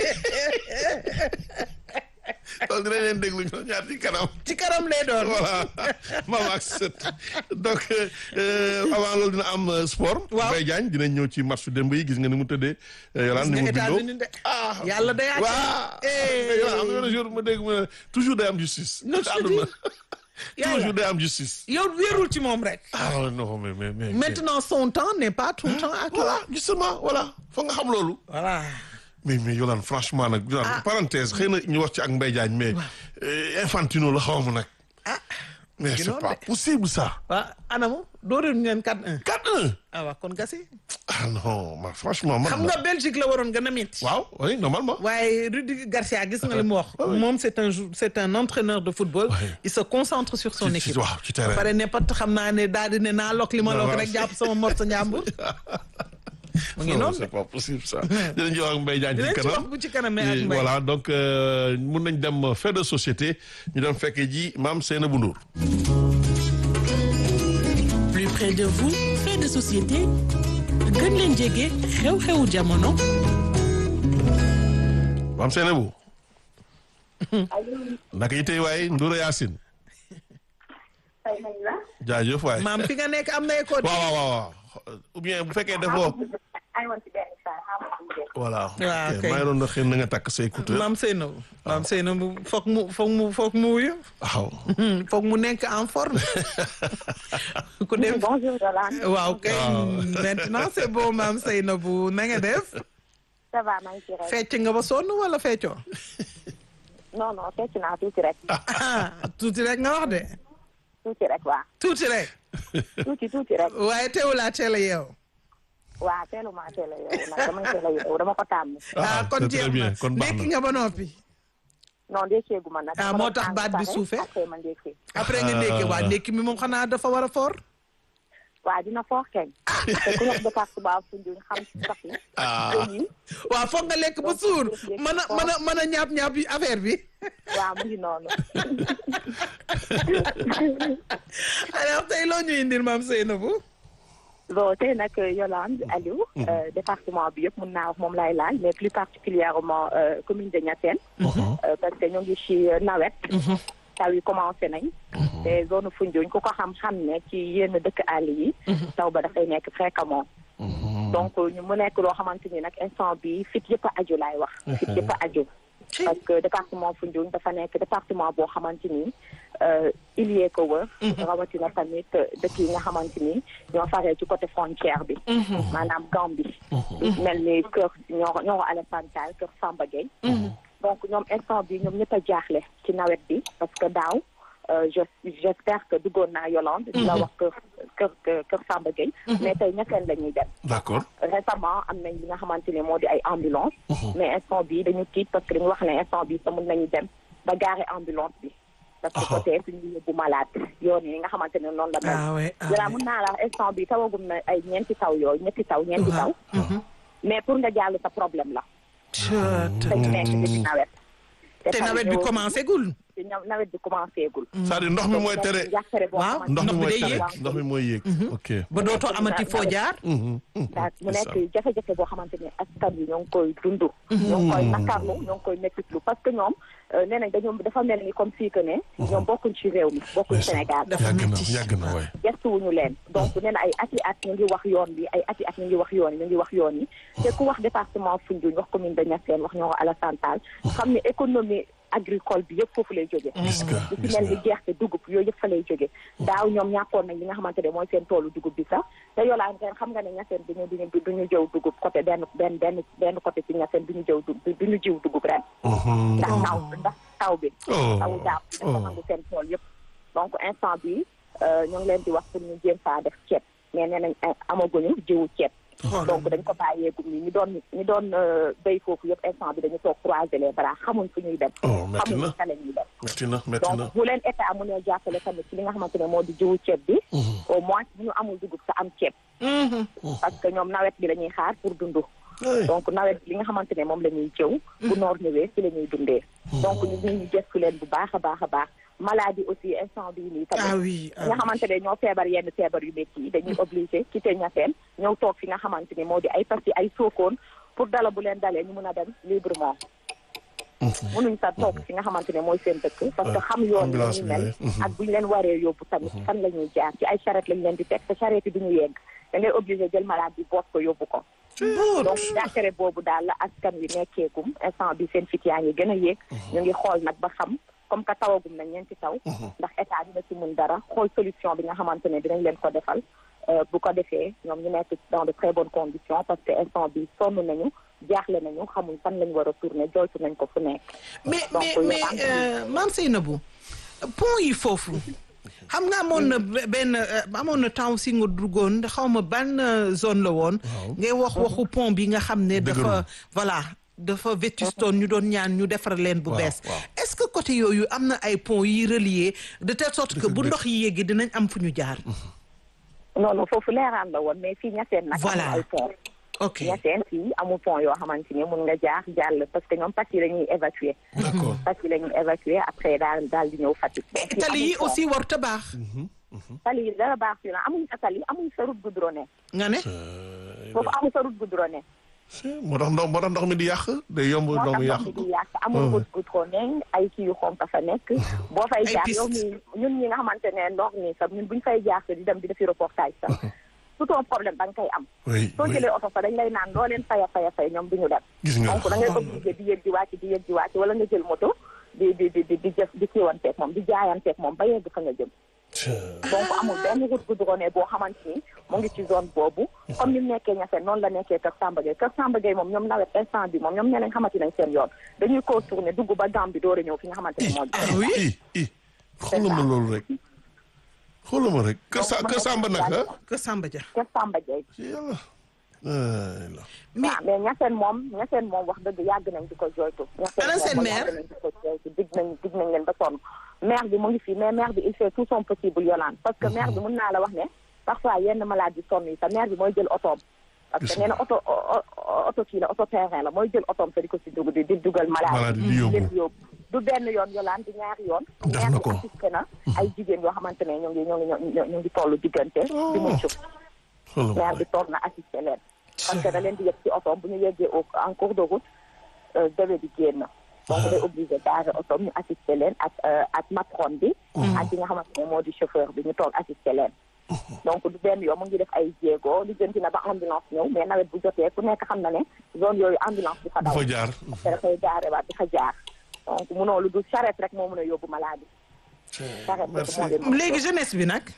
loolu dinañ leen déglu ñoo ñaar ci kanam ci kanam lay doon voilà maam ak sët donc euh, avant loolu dina am euh, sport. Waaw. Mbaye Diagne dinañ ñëw ci match démb yi gis nga ni mu tëddee. Yolaan ni mu bindoo États-Unis de ah yàlla day àtte. waaw. Eh. Yolaan am na benn jour ma dégg mu ne toujours day am justice. Non, ci je te àdduna. Yàlla. toujours day am justice. yow wéerul ci moom rek ah non mais mais mais. maintenant son temps n'est pas tout le temps à voilà toi justement voilà foog nga xam loolu. voilà mais mais Yolaan franchement nag. Yolaan parenthèse xëy na ñu wax ci ak Mbaye Diagne mais. euh, Infantino la xaw ma nag. ah mais ngi c'est noonu pas de. possible ça. waa anamu dóoreel ñu leen 4-1 4-1. ah waa kon gasi ah non man franchement man. xam nga Belgique la waroon gën a métti waaw oui normalement. waaye Rudi Garcia gis nga li mu wax moom c'est un jou- c'est un entraîneur de football Ouais. il se concentre sur son Ci- ci- équipe waaw, ci terrain. pare ne pat xam naa ne daal di ne naa lokk li ma Non, lokk non. rek jàpp sama morso njàmbur mu ngi non noonu c'est pas possible ça. dinañ ci wax ak Mbaye Diagne dinañ ci ci wax kanam. bu ci kanamee ak Et Mbaye voilà donc euh, mun nañ dem fait de société ñu dem fekkee ji maam Seynabou Ndour. plus près de vous fait de société gën leen jege xew-xewu jamono maam Seynabou. naka yi tey waaye Ndour Yacine. fay nañ la. jaajëf waay. maam fi nga nekk am na école waaw waaw waaw ou bien bu fekkee defoo. ay woon ci benn saa xam nga mu def. voilà. Waaw, ok kay. maa ngi doon xëy na nga takk say écouteur. maam Seynabou maam Seynabou foog mu foog mu foog mu wuyu waaw. foog mu nekk en forme ku dem bonjour Yolande. waaw kay maintenant c'est bon maam Seynabou na nga def ça va maa ngi ci rek. fecc nga ba sonn wala feccoo non non fecc naa tuuti rek. ah tuuti rek nga wax de tuuti rek waa. tuuti rek tuuti tuuti rek. waaye teewulaa teel a yeew waa teeluma teel a yeewu nag damay teel a yeewu dama ko tàmm. ah kon c'est très jeex bien na kon baax ndekki na. nga ba noppi non ndékkeegu ma nag. Ah, dama moo doon tax tàng baat bi pare, suufee? après ma ndékkee. après nga ndekki waa ndekki mi moom xanaa dafa war a foor waa dina foox keñ. te ku nekk département Foundiougne xam ci sax yi. ah. waaw foog nga lekk ba suur mën a mën a mën a ñaap ñaap yi affaire bi waaw mu ngi noonu. alors tey loo ñu indil maam Seynabou bon tey nag Yolande Aliou. euh, département bi yëpp mun naa wax moom laay laaj mais plus particulièrement euh, commune de Niassène. Euh, parce que ñu ngi ci nawet. taw yi commencé nañ. te zone Foundiougne ku ko xam-xam ne ci yenn dëkk àll yi. taw ba dafay nekk fréquemment. donc ñu mu nekk loo xamante ni nag instant bi fit yëpp a aju laay wax. fit yëpp a aju. parce que département Foundiougne dafa nekk département boo xamante ni il y ko wër. rawatina tamit dëkk yi nga xamante ni ñoo faree ci côté frontière bi. maanaam Gambie. mel ni kër ñoo ñoo Alassane Tall kër Samba Gueye. donc ñoom instant bi ñoom ñëpp a jaaxle ci nawet bi parce que daaw je j'espère que duggoon naa Yolande. di la wax kër kër kër Samba Gueye. mais tey ñetteel la ñuy dem. d'accord récemment am nañ li nga xamante ne moo di ay ambulance mais instant bi dañu tiit parce que dañu wax ne instant bi sa mën nañu dem ba gaare ambulance bi parce que côté suñu yóbbu malade yoon yi nga xamante ne noonu la mel ah ouais ah jëlaa mën naa la instant bi tawagum na ay ñeenti taw yooyu ñetti taw ñeenti taw mais pour nga jàll sa problème la te ñu nekk ci nawet te nawet bi commencé gul te nawet bi commencé gul c'est-à-dire ndox mi mooy tere jàkkare boo Waaw, xamante ndox mi ndox bi mooy day tere yéeg. ndox mi mooy yéeg ok ba dootoo amati foo jaar daal mu nekk jafe-jafe boo xamante ni askan wi ñoo ngi koy dund ñoo ngi koy nakarlu ñoo ngi koy mettitlu parce que ñoom nee nañ dañoo dafa mel ni comme fii que ne ñoom bokkuñ ci réew mi bokkuñ Sénégal dafa yàgg na metti. yàgg na waay gestuwuñu leen donc nee na ay ati at ñu ngi wax yoon bi ay ati at ñu ngi wax yoon yi ñu ngi wax yoon yi te ku wax département Foundiougne wax commune de Niassène wax ñoo Alassane Tall xam ne économie agricole bi yëpp foofu lay jóge gis nga lu ci gis mel ni nga gerte dugub yooyu yëpp fa lay jóge daaw ñoom ñàkkoon nañ li nga xamante ne mooy seen toolu dugub bi sax te yolaan ren xam nga ne ñaseen duñu duñu duñu jëw dugub côté benn benn benn benn côté ci ñaseen duñu jëw du duñu jiw dugub ren Mhm. ndax taw ndax taw bi Oh. tawu daaw bi dafa Oh. nangu seen tool yëpp donc instant bi euh, ñu ngi leen di wax pour ñu jéem faa def ceeb mais nee nañ eh, amaguñu jiwu ceeb donc dañ ko bàyyeegum ni ñu doon ñu doon euh, béy foofu yëpp instant bi dañu toog croiser les bras xamuñ fu ñuy dem Oh, metti xamuñ na. fa la ñuy dem metti na metti na donc bu leen état mu ne jàppale tamit ci li nga xamante ne moo di jiwu ceeb bi au moins bu ñu amul dugub sa am ceeb parce que ñoom nawet bi la ñuy xaar pour dund Ay. donc nawet bi li nga xamante ne moom la ñuy jëw bu noor ñëwee ci la ñuy dundee donc ñu ngi ñu gëstu leen bu baax a baax a baax maladie aussi instant bii nii tamit ah oui ñi nga xamante ne ñoo feebar yenn feebar yu métti yi dañuy obligé quitter Niassène ñëw toog fi nga xamante ni moo di ay Passy ay Sokone pour dala bu leen dalee ñu mun a dem librement mënuñ sa toog fi nga xamante ne mooy seen dëkk parce que xam yoon yi ambulance ñu bi mel lay, mhm. ak bu ñu leen waree yóbbu tamit fan la ñuy jaar ci ay charrette lañ leen di teg te charrette yi duñu yegg da ngay obligé jël malade bi boot ko yóbbu ko donc jàkkare boobu daal la askan wi nekkeegum instant bi seen fit yaa ngi gën a yéeg ñu ngi xool nag ba xam comme que tawagum na ñeenti taw ndax état dina ci mun dara xool solution bi nga xamante ne dinañ leen ko defal euh, bu ko defee ñoom ñu nekk dans de très bonnes conditions parce que instant bi sonn nañu jaaxle nañu xamuñ fan lañ war a tourner joytu nañ ko fu nekk mais Donc, mais yow mais am na- euh, Mame Seynabou pont yi foofu xam nga amoon na be- benn euh, amoon na temps si nga duggoon xaw ma ban euh, zone la woon ngay wax waxu pont bi nga xam ne dafa Dëgërul. voilà dafa vétustoon ñu doon ñaan ñu defar leen bu Waaw, bees waaw. est-ce que côté yooyu am na ay pont yi relier de telle sorte que Dëgg- bu dëgg. ndox yi yéegi dinañ am fu ñu jaar non non foofu leeraan la woon mais fii ñaseen nag Voilà. amul ay pont ok ñaseen fii amul pont yoo xamante ni mun nga jaar jàll parce que ñoom Passy la ñuy évacuer d'accord Passy la ñuy évacuer après daal daal di ñëw Fatick mais Fii tali yi amul pont. aussi warut a baax tali yi dara baax fii na amuñ sa tali amuñ sa route goudronnée nga ne foofu amuñ sa route goudronnée moo tax ndox moo tax ndox mi di yàq day yomb moo ndox tax mi ndox yàq mi ko di yàq amul route goudronnée ay kii yu xonk fa nekk boo fay Ay jaar piste. yow mi ñun ñi nga xamante ne ndox mi sax ñun buñ fay jaar sa di dem di defi reportage sax tout un problème da nga koy am oui soo oui jëlee oto fa dañ lay naan loo leen faya faya fay ñoom duñu dem gis nga donc da ngay obligé di yëg di wàcc di yëg di wàcc wala nga jël moto di di di di di jëf di kiiwanteeg moom di jaayanteeg moom ba yegg fa nga jëm donc amul benn route goudronnée boo xamante ni mu ngi ci zone boobu comme ni mu nekkee Niassène noonu la nekkee Kër Samba Gueye Kër Samba Gueye moom ñoom nawet instant bi moom ñoom nee nañ xamante nañ seen yoon dañuy contourner dugg ba Gambie door a ñëw fi nga xamante ne moo di ah oui i i xoolal ma loolu rek xoolal ma rek kër sa kër Samba nag ah que Samba Dia Kër Samba Gueye yàlla ay la mais waaw mais Niassène moom Niassène moom wax dëgg yàgg nañ di ko joytu Ana seen moom maire? yàgg nañ di ko joytu dig nañ dig nañ leen ba sonn maire bi mu ngi fii mais maire bi il fait tout son possible yolaan parce que maire bi mun naa la wax ne parfois yenn malade yi sonn yi sa maire bi mooy jël otoom parce que Gis nee na oto o- o- oto kii la oto terrain la mooy jël otoom sa di ko si dugg di di dugal malade Malade yi di yóbbu. leen yóbbu du benn yoon yolaan di ñaari yoon Def maire na bi ko. assisté na ay jigéen yoo xamante ne ñu ngi ñu ngi ñu ngi toll diggante di mucc xoolal ma maire bi rek toog na assisté leen parce que da leen di yegg ci otoom bu ñu yeggee au en cours de route débé bi génn donc day obligé gaare otoom ñu assisté leen ak euh, ak matron bi ak ki nga xamante ne moo di chauffeur bi ñu toog assisté leen donc du benn yoon mu ngi def ay jéego li jënti na ba ambulance ñëw mais nawet bu jotee ku nekk xam na ne zone yooyu ambulance bi fa du daw fa jaar te dafay gaare waat di fa jaar donc munoo lu du charrette rek moo mun a yóbbu malade charrette rek merci moo leen léegi jeunesse bi nag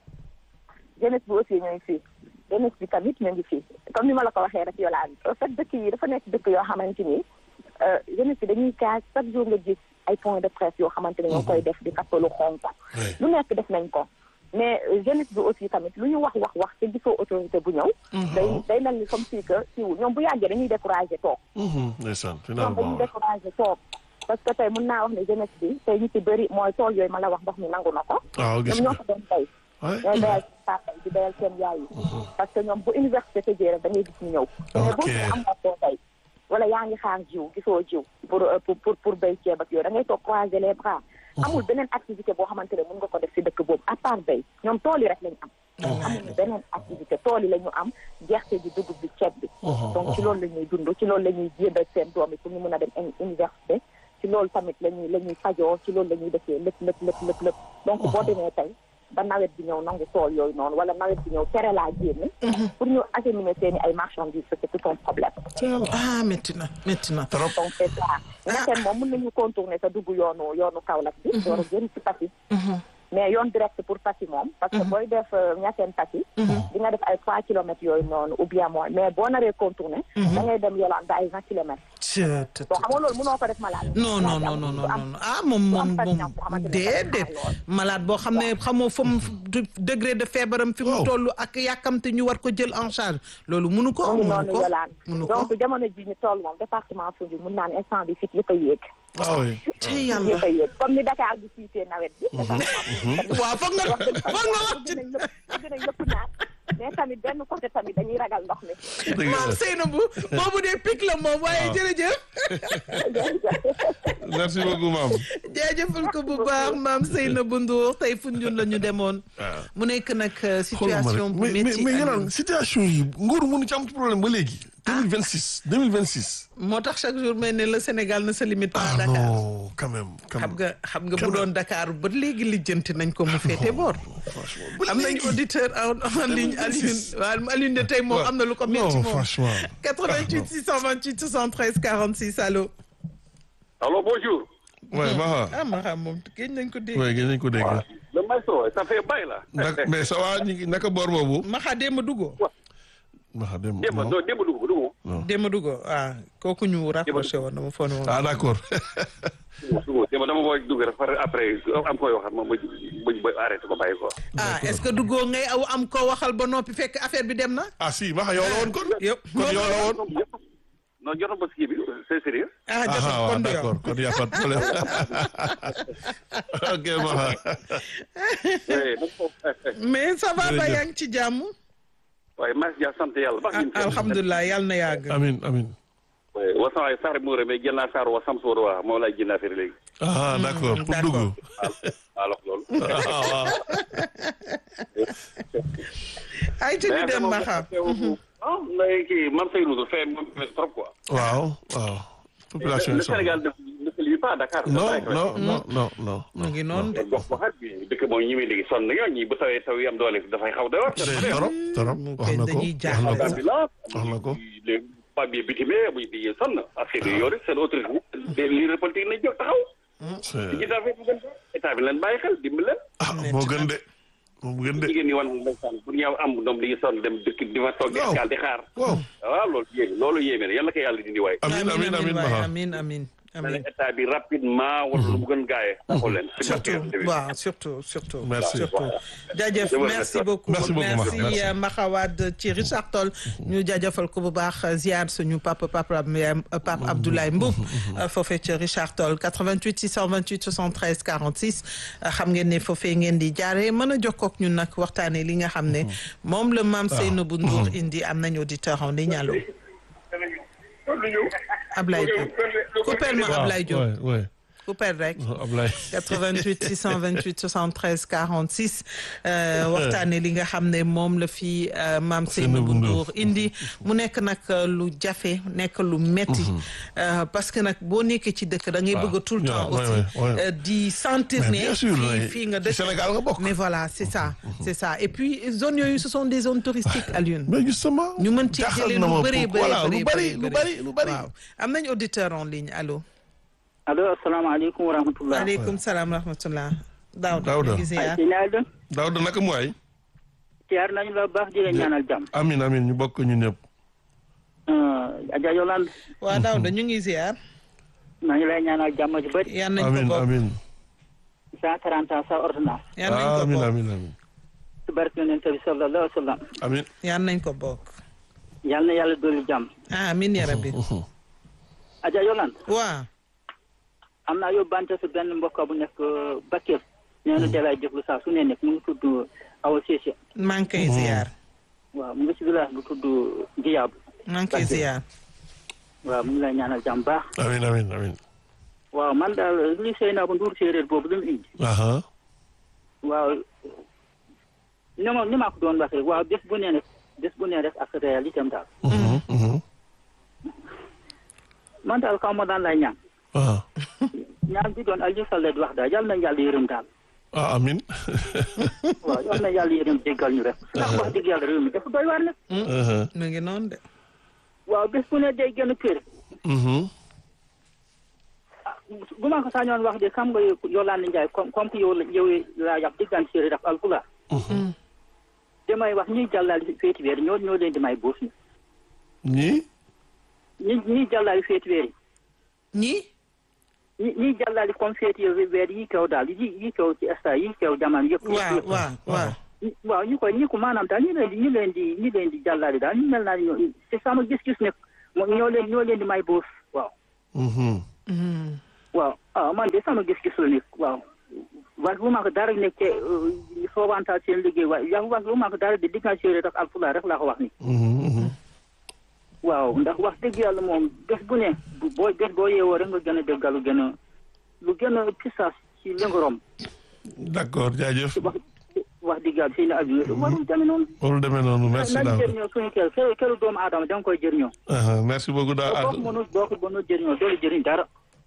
jeunesse bi aussi ñu ngi fii jeunesse bi tamit ñu ngi fii comme ni ma la ko waxee rek yolaan en fait dëkk yi dafa nekk dëkk yoo xamante ni euh, jeunesse bi dañuy kaas chaque jour nga gis ay points de presse yoo xamante ne ñoo ngi koy def di kappalu xonk Oui. lu nekk def nañ ko mais euh, jeunesse bi aussi tamit lu ñu wax wax wax te gisoo autorité bu ñëw day day mel ni comme si que siiwul ñoom bu yàggee dañuy découragé toog Mhm, ndeysaan ñoom dañuy finalement découragé toog parce que tey mun naa wax ne jeunesse bi tey ñu ci bëri mooy tool yooyu ma la wax ndox mi nangu na ko waaw gis ñoom ñoo nga ko doon tey Ouais. ñooy bayal seen papa yi di bayal seen yaay yi parce que ñoom bu université tëjee rek da ngay gis ñu ñëw mais boo Ok. see am nga koo tey wala yaa ngi xaar jiw gisoo jiw pour euh, pour pour pour béy ceeb ak yooyu da ngay toog croiser les bras amul beneen activité boo xamante ne mën nga ko def si dëkk boobu à part béy ñoom tool yi rek lañ am amuñu beneen activité tool yi la ñu am gerte gi dugub bi ceeb bi donc ci loolu la ñuy dund ci loolu la ñuy jëndal seen doom yi pour ñu mën a dem uni- université ci loolu tamit la ñuy la ñuy fajoo ci loolu la ñuy defee lépp lépp lépp lépp lépp donc boo demee tey ba nawet bi ñëw nangu tool yooyu noonu wala nawet bi ñëw tere laa génn pour ñu acheminer seen i ay marchandises c'est tout un problème ah métti na métti na trop donc c'est ça ñetteel moom mën nañu contourner sa dugg yoonu yoonu Kaolack bi door a génn ci Passy mais yoon direct pour Passy moom parce que booy def ñetteen Passy di nga def ay trois kilomètres yooyu noonu ou bien moins mais boo naree contourner da ngay dem Yolande ay vingt kilomètres Tchè, tchè, bon tchè. xam nga loolu mënoo ko def malade non non non non non non ah moom moom moom déedéet malade boo xam ne xamoo fa mu degré de feebaram fi mu Waaw. toll ak yàkkamte ñu war ko jël en charge loolu munu ko mu ngi munu noonu ko Yolande munu ko donc jamono ji ñu toll moom département Foundiougne mun naan instant bi fit yëpp a yéeg ah oui ci yàlla yëpp a yéeg comme ni Dakar di siitee nawet bi département waaw foog nga wax dëgg fa foog nga wax ci dinañ lépp dinañ lépp naan mais tamit benn côté tamit dañuy ragal ndox mi dëgg maam la Seynabou boobu dee pic la moom waaye Waaw. jërëjëf merci beaucoup maam jaajëfal ko bu baax maam Seynabou Ndour tey Foundiougne la ñu demoon waaw mu nekk nag euh, xoolal ma situation rek bu mais mais métti mais Aliou. Yolande situation yi nguur mënu ci am problème ba léegi. 2026 2026. moo tax chaque jour may ne le Sénégal ne se limite pas à ah Dakar non quand même. quand xam même. nga xam nga Quand bu même. doon Dakar ba léegi lijjanti nañ ko mu féete boor franchement ba am nañ léegi. auditeur en en ligne Alioune 2026. waaw Alioune de tey moom Ouais. am na lu ko métti non moom franchement. 88 628 73 46 allo Allô, bonjour. ouais Maha. ah ma xam moom géej nañ ko dégg ouais gën nañ ko dégg. Le maestro, ça fait bail là. naka mais ça va ñu ngi naka boor boobu. maxa démb duggoo Maha dem Démb, non. non, démb dugg dugg. démb duggoo ah kooku ñu rapproché woon dama foog ne woon ah d'accord. Dugg démb dama koy dugg rek par après am koy waxat ma ma ma arrêté ko bàyyi ko. ah est-ce que duggoo ngay aw am ko waxal ba noppi fekk affaire bi dem na ah si Maha yow la woon kon. yëpp kon yow la woon. Non, jotoon ba ski bi, c'est sérieux. ah ah jotul waaw kon du yow d'accord kon y a pas de problème. ok Maha. Eh, nag ko- mais ça va ba Jërëjëf. yaa ngi ci jàmm waaye maa ngi sant yàlla ba. ah alhamdulilah yàlla na yàgg amin amin. Ouais, wasan ay sar muure mais jël naa sar wa sam soor wa moom laay jënd affaire léegi. ah d'accord pour d'accord. dugg. Alors loolu. ah waaw. ay te ñu dem maxa Ah, mais kii man say nudu fait trop quoi. waaw waaw. population Le yi soxla. Sénégal ne ne se limite pas à Dakar. non non non non non. mu ngi noonu de gox waxaat bi dëkk moom ñi muy léegi sonn na ñi bu tawee taw yi am doole dafay xaw doy waar. torop torop mu wax koy na ko dañuy wax na ko jaaxle. ambulance wax na ko. les papiers bitimé bu di sonn affaire yi yore seen autorité des leaders politiques nañ jóg taxaw c'est- ci daa fekk gën état bi leen bàyyi xel dimbali leen ah moo gën de moo gën de jigéen ñi wan ndeysaan pour ñëw am doom di sonn dem dëkk di fa toog di Waaw. escale di xaar waaw waaw loolu yéeme loolu yéeme na yàlla ko yàlla dindi waay amin amin amin waay, Maha amin amin na amin état bi rapidement wala lu mu gën gaayee taxul leen surtout waaw surtout surtout Merci. surtout jaajëf Je vous merci remercie. beaucoup Merci beaucoup, Maha. Merci. euh, Maxa Wade ci Richard Toll ñu jaajëfal ko bu baax ziar suñu papa papa papa Abdoulaye Mboub foofee ci Richard Toll 88 628 73 46 xam ngeen ne foofee ngeen di jaaree mën a jokkoo ak ñun nag waxtaanee li nga xam ne moom la maam Seynabou Ndour indi am nañu auditeur en ligne allo Ablaye Diop coupeel ma Ablaye Diop ouais ouais coupeel rek Ablaye 88 628 73 46 euh, waxtaane li nga xam ne moom la fi euh, maam Seynabou Ndour indi mu nekk nag euh, lu jafe nekk lu metti euh, parce que nag boo nekkee ci dëkk da ngay Waaw. bëgg a tout le temps Ouais, ouais, aussi ouais, ouais. euh, di sentir Mais ne bien sûr, fii ouais. fii nga Ci dëkk Sénégal nga bokk. mais voilà c'est ça c'est ça et puis zones yooyu ce sont des zones touristiques Alioune mais justement ñu mën ci jaaxal jëlee na lu ma bëree pour- voilà bëri lu bari lu bari lu bari waaw am nañ auditeur en ligne allo allo asalaamaaleykum wa rahmatulah. aleykum salaam rahmatullah Daouda Daouda. ñu ngi ziar ci naa dem daaw da naka mu waay siyaar nañu la baax di la ñaanal jàmm. amin amin ñu bokk ñun ñëpp Adja Yolande waa Daouda ñu ngi ziar maa ngi lay ñaanal jàmm ji bëri. yan nañ ko amin bokk amin cent quarante ans sa ordonnance. yan nañ ko amin bokk amin amin ci barke yonent bi sallallahu alayhi wa sallam. amin yan nañ ko bokk yal na yàlla dolli jàmm. ah amiin ya rabbi Adja Yolande waa am naa yóbbante si benn mbokk bu nekk Bakel. nee na dalay déglu saa su ne nekk mu ngi tudd Awa Cissé. maa ngi koy ziar waaw mu ngi si village bu tudd Diyaabu. maa ngi koy ziar waaw mu ngi lay ñaanal jàmm baax. amin amin amin waaw man daal li Seynabou Ndour séeréer boobu lu mu indi. aha waaw ni ma ni ma ko doon wax rek waaw bés bu ne rek bés bu ne rek ak réalité am daal mhm mhm man daal kaw ma daan lay ñaan ah ñaan bi doon Aliou Sall di wax daal yàlla na yàlla yërëm daal ah amin waaw yal na yàlla yéen jéggal ñu rek ndax wax dëgg yàlla réew mi dafa doy waar nag mu ngi noonu de waaw bés bu ne day gën a kër bu ma ko sañoon wax de xam nga Yolande Ndiaye comme comme que yow la yow laa yàpp diggante séeréer ak alpulaar damay wax ñuy jàllale féeti weer ñoo ñoo leen di may bourse ni ñii ñi ñiy jàllale féeti weer yi ñii ñi ñiy jàllale comme féeti weer yi kaw daal yi yi kaw ci esta yi kaw jamono yëpp waaw waaw waaw ñi- waaw ñu koy ñi ko maanaam daal ñu leen di ñu leen di ñu leen di jàllale daal ñu mel naa ñoo c'est sama gis-gis ne mo- ñoo leen ñoo leen di may bourse waaw waaw ah man de sama gis-gis la nekk waaw wax lu ma ko dara nekk te soobantaal seen liggéey waaye yaa wax lu ma ko dara de diggante séeréer ak alpulaar rek laa ko wax ni waaw ndax wax dëgg yàlla moom bés bu ne bu boo bés boo yeewoo rek nga gën a déggal lu gën a lu gën a pisaas ci lëngorom d'accord jaajëf wax wax dëgg yàlla seen abi warul demee noonu warul demee noonu merci nañ Daouda jëriñoo suñu kër kër këru doomu aadama da nga koy jëriñoo Uh-huh, merci beaucoup boo ko Daouda mënul boo ko mënul jëriñoo doolu jëriñ dara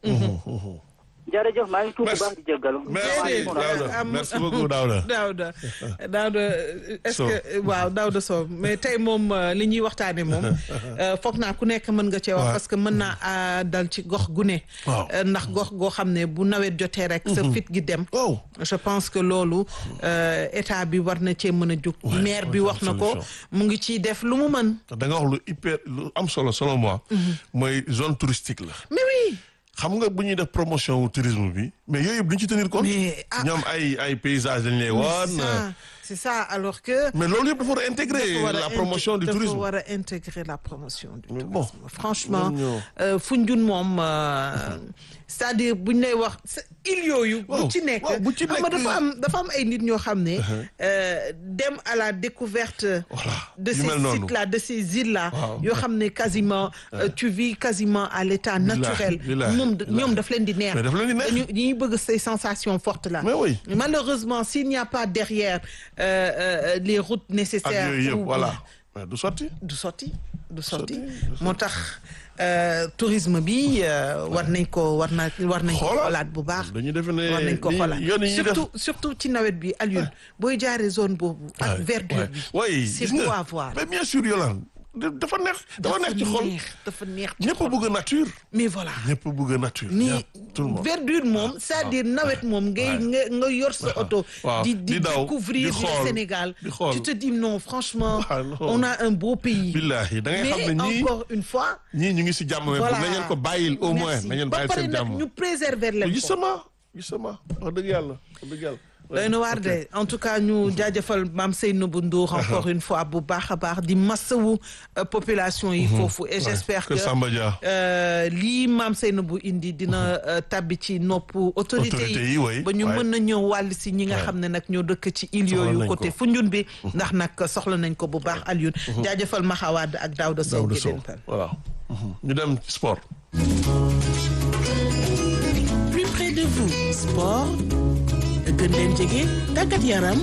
jërëjëf maa ngi tuub bu baax di jéggalu merci Daouda am- merci beaucoup Daouda Daouda Daouda est-ce Sow. que waaw Daouda Sow mais tey moom euh, li ñuy waxtaane moom euh, foog naa ku nekk mën nga cee wax Ouais. parce que mën naa ah, dal ci gox gu ne Waaw. Euh, ndax gox goo xam ne bu nawet jotee rek sa fit gi dem wow je pense que loolu euh, état bi war na cee mën a jóg Ouais, maire bi ouais, wax na ko solution. mu ngi ciy def lu mu mën da nga wax lu hyper lu am solo selon moi mooy zone touristique la mais oui xam nga bu ñuy def promotion wu tourisme bi mais yooyu yëpp duñ ci tenir compte Mais, ah. ñoom ay ay paysages dañ lay c'est woon ça c'est ça alors que mais loolu yëpp dafa war a intégrer dafa war a la intég- promotion du dafa tourisme war a intégrer la promotion du Mais tourisme bon, franchement ñun ñoo- euh, Foundiougne moom euh, c'est-à-dire buñ lay wax sa île yooyu Waaw, bu ci nekk waaw, bu ci xam nga nekk- dafa am dafa am ay nit ñoo xam ne euh, dem à la découverte Voilà, de yu ces mel noonu. sites là de ces îles là Waaw. yoo xam ne quasiment euh, tu vis quasiment à l'état naturel billahi, moom billahi. ñoom daf leen di neex Mais daf leen di neex. dañu ñuy bëgg ces sensations fortes là Mais oui. malheureusement s'il n'y a pas derrière euh, euh, les routes ak nécessaires yooyu yëpp ou- voilà mais du sotti du sotti du sotti sotti. moo tax euh, tourisme bi euh, war nañ ko war na war nañ ko Xoolaat. xoolaat bu baax dañu defe ne war nañ ko ni- xoolaat yoon yi ñuy def surtout surtout ci nawet bi Alioune booy jaaree zone boobu ak verdure bi oui c'est gis beau nga à voir mais bien sûr Yolande da- dafa neex dafa neex ci xol neex dafa neex ci ñëpp a xol. bëgg nature mais voilà ñëpp a bëgg nature ni ñëpp, tout le monde verdure moom c'est-à-dire nawet moom ngay nga nga yor sa oto waaw, di di di daw, découvrir di le xool, Sénégal di xool. tu te dis non franchement Ah, non. on a un beau pays billahi da ngay xam mais ne ñii encore une fois ñii ñu ngi si jàmm mais voilà bu nañ leen ko bàyyil au moins Merci. nañ leen ba bàyyil pare seen nag jàmm ñu préserver leen ko justement justement wax dëgg yàlla wax dëgg yàlla doy na waar de en tout cas ñu jaajëfal maam Seynabou Ndour encore une fois bu baax a baax di massawu euh, population yi foofu et j'espère que que Samba Dia euh, lii maam Seynabou indi dina euh, tabbi ci nopp autorité Autorité yi, oui, ba ñu ouais. mën na ñëw wàll si ñi nga Ouais. xam ne nag ñoo dëkk ci île Soxla yooyu nañ côté ko. Foundiougne bi ndax nag soxla nañ ko bu baax Alioune jaajëfal Maxawaad ak Daouda Sow Daouda gi Sow leen tal voilà ñu dem ci sport plus près de vous sport gën leen jege tàggat yaram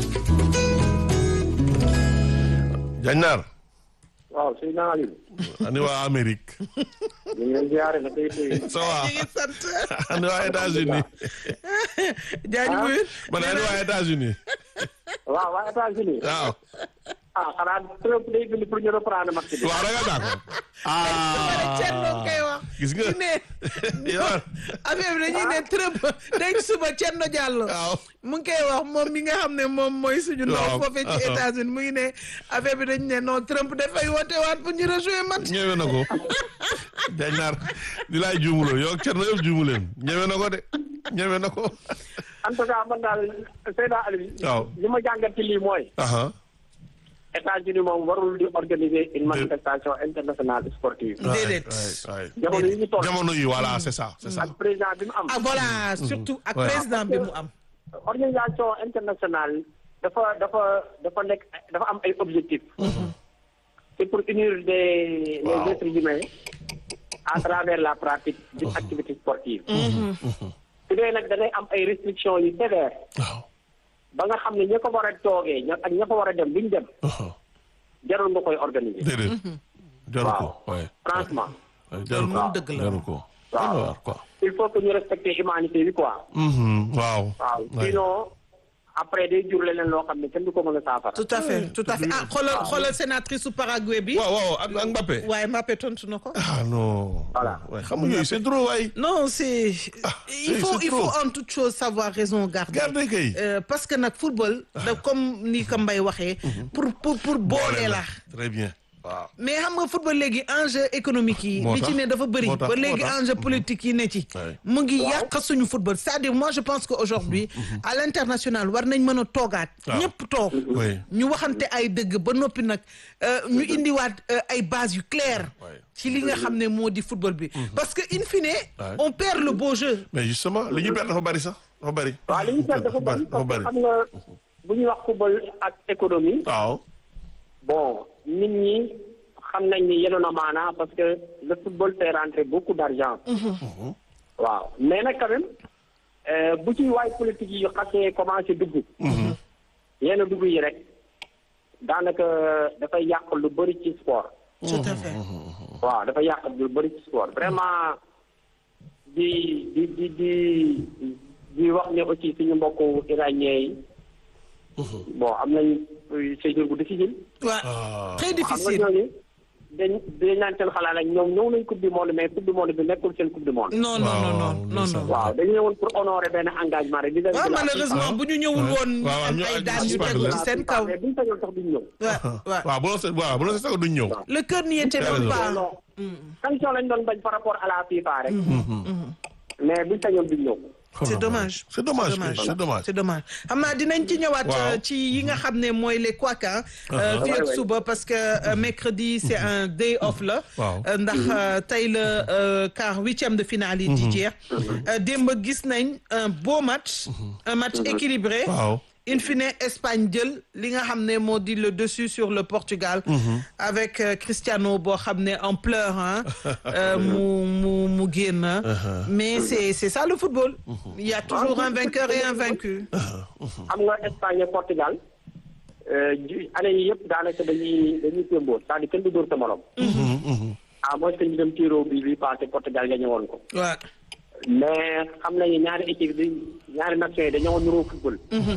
Jañnaar waaw sëñ naa Aliou. ani waa Amérique ñu ngi leen ziare na tey tey. ça va ñu ngi sant ani waa États-Unis jaajëfal man ani waa États-Unis waaw waa États-Unis. waaw ah xanaa Trump day bind pour ñu reprendre match bi. waaw da nga d'accord Thierno ah koy wax gis nga ñu ne yow affaire bi dañuy ne Trump dañ suba Thierno Diallo waaw mu ngi koy wax moom mi nga xam ne moom mooy suñu ndaw Waaw. foofee ci États-Unis mu ngi ne affaire bi dañ ne non Trump dafay woote waat pour ñu rejouer match ñëwee na ko Jañnaar di laay juumuloo yow ak Thierno yëpp juumu leen ñëwee na ko de ñëwee na ko en tout cas man daal Seydina Aliou. waaw. li ma jàngat ci lii mooy. aha États-Unis moom warul di organiser une manifestation internationale sportive. déedéet waay jamono yi ñu toll. jamono yi voilà c'est ça c'est ça ak président bi mu am. ah voilà surtout ak Ouais. président bi mu am organisation internationale dafa dafa dafa nekk dafa am ay objectifs. c'est pour unir des les Waaw. êtres humains à travers la pratique d'une activité sportive. su dee nag da ngay am ay restrictions yu sévères waaw ba nga xam ne ña ko war a toogee ña ak ña ko war a dem duñ dem aha jarul nga koy organiser. déedéet jaru ko waay franchement waay jaru ko moom dëgg la. jaru ko Waaw. waaw quoi il faut que ñu respecter humanité bi quoi. Mhm, waaw waaw waay. sinon après day jur leneen loo xam ne kenn du ko mën a saafara. tout à fait tout à fait ah xoolal xoolal sénatrice su Paraguay bi. waaw waaw ak ak Mbappé. waaye Mbappé tontu na ko. ah non. Voilà. waaye xam nga yooyu c'est trop waay. non c'est il c'est- faut c'est il faut trop. en toute chose savoir raison garder. Garder kay. Euh, parce que nag football. da comme ni ko Mbaye waxee. pour pour pour boole la. très bien. waaw. mais xam nga football léegi enjeu économique yi. Moo li ci tax. ne dafa bëri Moo tax, ba moo léegi tax. enjeu politique yi ne ci. Ouais. mu ngi yàq suñu football c'est-à-dire moi je pense que aujourd'hui à l'international war nañ mën a toogaat. Waaw. ñëpp toog. oui. ñu waxante ay dëgg ba noppi nag euh, ñu indiwaat euh, ay bases yu claires. Ouais. ci li nga xam ne moo di football bi. parce que in fine. Ouais. on perd le beau jeu. mais justement li ñu perte dafa bari sax dafa bari. waaw li ñu seet dafa bëri dafa parce que bari. xam nga bu ñuy wax football ak économie waaw. bon nit ñi xam nañ ni yenoon na maanaa parce que le football fait rentrer beaucoup d'argent waaw mais nag quand même euh, bu ci waay politique yi xasee commencé dugg yenn dugg yi rek daanaka dafay yàq lu bëri ci sport tout à fait. waaw dafa yàq lu bëri ci sport vraiment di di di di di wax ne aussi suñu mbokku iranien yi bon am nañ séjour bu difficile waaw très xam nga difficile. ñooñu dañ dañ naan seen xalaat ak ñoom ñëw nañ coupe du monde mais coupe du monde bi nekkul seen coupe du monde non non non non Waaw, non non. waaw dañu ñëwoon pour honorer benn engagement rek di dem waaw malheureusement bu ñu ñëwul woon. ñu waaw, am ñu ay ak daan yu Espagne tegu la. ci seen kaw. mais buñu sañoon sax duñ ñëw waaw waaw. waaw bu doon se waaw bu doon se sax duñ ñëw. le cœur n'y était T'as même raison. pas. non sanction lañ doon bañ par rapport à la FIFA rek mais buñu sañoon duñ ñëw c'est dommage. c'est dommage kay, c'est dommage. c'est dommage xam naa dinañ ci ñëwaat. Waaw. euh, ci yi nga xam ne mooy les couacs ah. euh, fii ak Ouais, ouais. suba parce que euh, mercredi c'est un day off la. Waaw. Euh, ndax euh, tey la euh, quart huitième de finale yi di jeex. Euh, démb gis nañ un beau match. un match équilibré. waaw. in fine Espagne jël li nga xam ne moo di le dessus sur le Portugal. avec euh, Cristiano boo xam ne en pleurs ah. euh, mu mu mu génn. mais c'est c'est ça le football. il y a toujours un vainqueur et un vaincu. xam nga Espagne ak Portugal euh, ju- année yi yëpp daanaka dañuy dañuy témboo c'est-à-dire kenn du dóor sa morom à moins que ñu dem tiro bi bi passé Portugal gagné woon ko waaw mais xam nañu ñaari équipe bi ñaari nations yi dañoo niroo football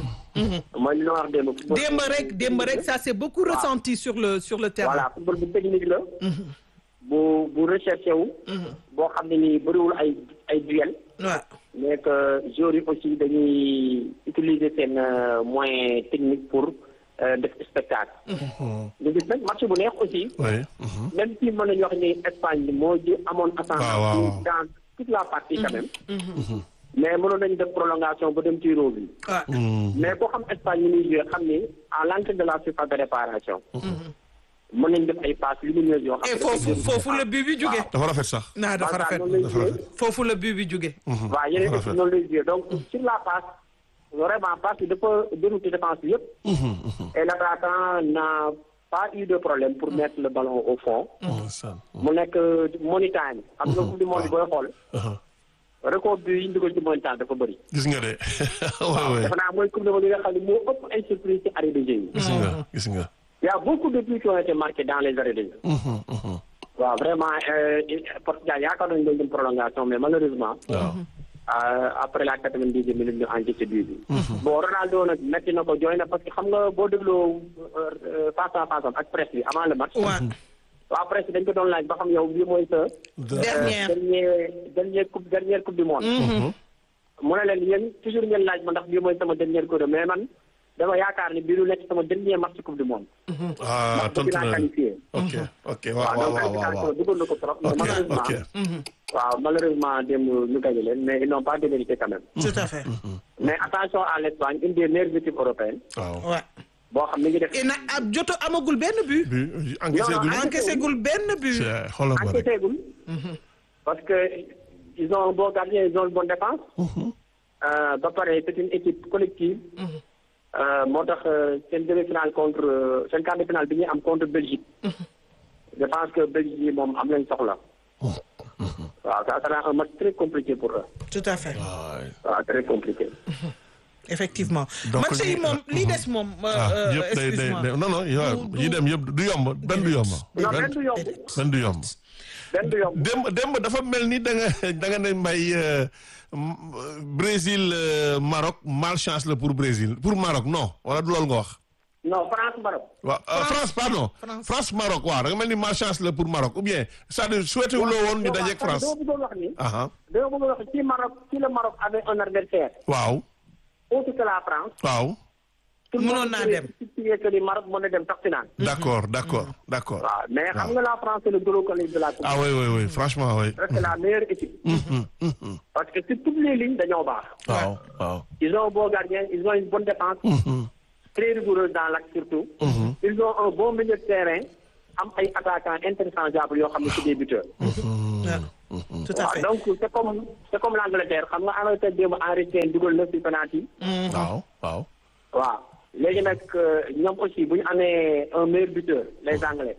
mooy li ma wax démb football démb rek démb rek ça s'est beaucoup ressenti sur le sur le terrain. voilà football bu technique la bu bu recherché wu boo xam ne nii bëriwul ay ay duel waaw mais que joueurs yi aussi dañuy utiliser seen euh, moyen technique pour euh, def spectacle ñu gis nag match bu neex aussi oui. même si mën nañu wax ni Espagne moo ji amoon waaw, waaw, ascendant waaw. dans toute la partie quand même mais mënoon nañu def prolongation ba dem tiro bi waaw mais boo xam Espagne ñu muy joué xam ni à l'entrée de la surface de réparation mën nañu def ay passes lumineuses yoo xam et ne foofu foofu la but bi jóge. dafa rafet sax. naa dafa rafet noonu lay dafa joué rafet. foofu la but bi jóge. waaw yeneen rafet. équipe noonu lay joué donc sur la passe vraiment passe bi dafa dérouté défense bi yëpp et l'attaquant n'a pas eu de problème pour mettre le ballon au fond ndeysaan. mu nekk money time xam nga coupe du monde booy xool record bi yi ñu dugal ci money time dafa bëri gis nga de. waaw waaw. dafa naa mooy coupe du monde yi nga xam ne moo ëpp ay surprise ci arrêt de jeu yi gis nga gis nga. il y a beaucoup de buts qui ont été marqués dans les arrêts de jeu waaw vraiment euh, Portugal yaakaar nañu doon dem prolongation mais malheureusement waaw. Euh, après la quatre-vingt-dixième minute ñu encaissé but bi. bon Ronaldo nag metti na ko jooy na parce que xam nga boo dégloo euh, face à face am ak presse bi avant le match. waaw waa presse bi dañ ko doon laaj ba xam yow bii mooy sa. dernière. dernier dernier coupe dernière coupe du monde. mu ne leen yéen toujours ngeen laaj ma ndax bii mooy sama dernière coupe mais man dama yaakaar ni bii du nekk sama dernier match coupe du monde. ah ndax tontu dinaa na qualifié. ok ok waaw waaw waaw donc waaw waaw qualification duggoon na ko trop. mais ok malheureusement ok. waaw malheureusement démb ñu gagné leen mais ils n'ont pas démérité quand même. tout à fait. mais attention à l'Espagne une des meilleures équipes européennes waaw. waaw boo xam ne ngi def et na ab joto amagul benn but. bi encaissé Non, gul. non, encaissé gul benn but. c'est xoolal ma rek. enquêté gul parce que ils ont un bon gardien ils ont une bonne défense Euh, ba pare c'est une équipe collective Euh, moo tax euh, seen demi-finale contre euh, seen quart de finale bi ñuy am contre Belgique je pense que Belgique yi moom am nañ soxla waaw ça sera un match très compliqué pour eux tout à fait. waay. waaw très compliqué effectivement Donc, match yi ñu- moom li des moom euh, ah euh, yëpp day day excuse-moi. day non non yow Du- yi dem yëpp du yomb benn du yomb. non benn benn du yomb benn du yomb. benn du yomb démb démb dafa mel ni da nga da nga ne mbay euh, m- Brésil euh, Maroc malchance la pour Brésil pour Maroc non wala du loolu nga wax. non France Maroc waaw euh, France pardon France. France Maroc waaw da nga mel ni malchance la pour Maroc ou bien c'est-à-dire souhaité wu loo woon ñu dajeeg France. dama bëggoon wax ni aha dama bëggoon wax si Maroc si le Maroc avait un adversaire waaw autre que la France waaw tout le Mënoon monde naa dem. si que ni Maroc mën na dem sax finale d'accord d'accord d'accord. waaw mais xam nga la France c'est le gros collègue de la coupe ah oui oui oui franchement oui. c'est la meilleure équipe parce que sur toutes les lignes dañoo baax waaw waaw. ils ont un bon gardien ils ont une bonne défense très rigoureuse dans l'axe surtout ils ont un bon milieu de terrain am ay attaquants interchangeables yoo xam ne c'est des buteurs Ouais. tout à waaw fait donc c'est comme c'est comme l'Angleterre xam nga Angleterre démb Henry Kane dugal na ci penalty waaw waaw. waaw léegi nag euh, ñoom aussi bu ñu amee un meilleur buteur les Anglais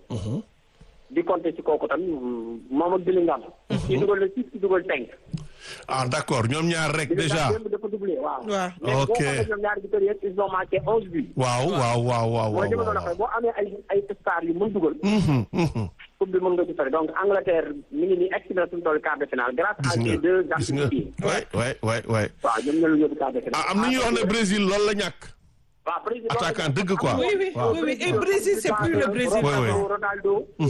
di compter ci kooku tam moom ak Bellingham ci dugal na six ci dugal cinq ah d'accord ñoom ñaar rek déjà. démb dafa doublé waaw Waaw. mais boo Ok. xoolee ñoom ñaari buteurs yëpp ils ont marqué onze buts waaw waaw waaw waaw mooy li ma waaw. doon waxee boo amee ay ay stars yu mën dugal Mhm, mhm. coupe bi mën nga ci sori donc Angleterre mi ngi nii egg si na suñu toll quart de finale grâce à gis nga ces deux gis nga artistes yi waay waay waay waay. waaw ñoom ñoo la yóbbu quart de finale ah am na ñuy wax ne Brésil loolu la ñàkk. waaw Brésil attaquant dëgg quoi. oui oui waaw. oui oui et Brésil c'est plus le Brésil Ouais, ouais. Ronaldo Ronaldo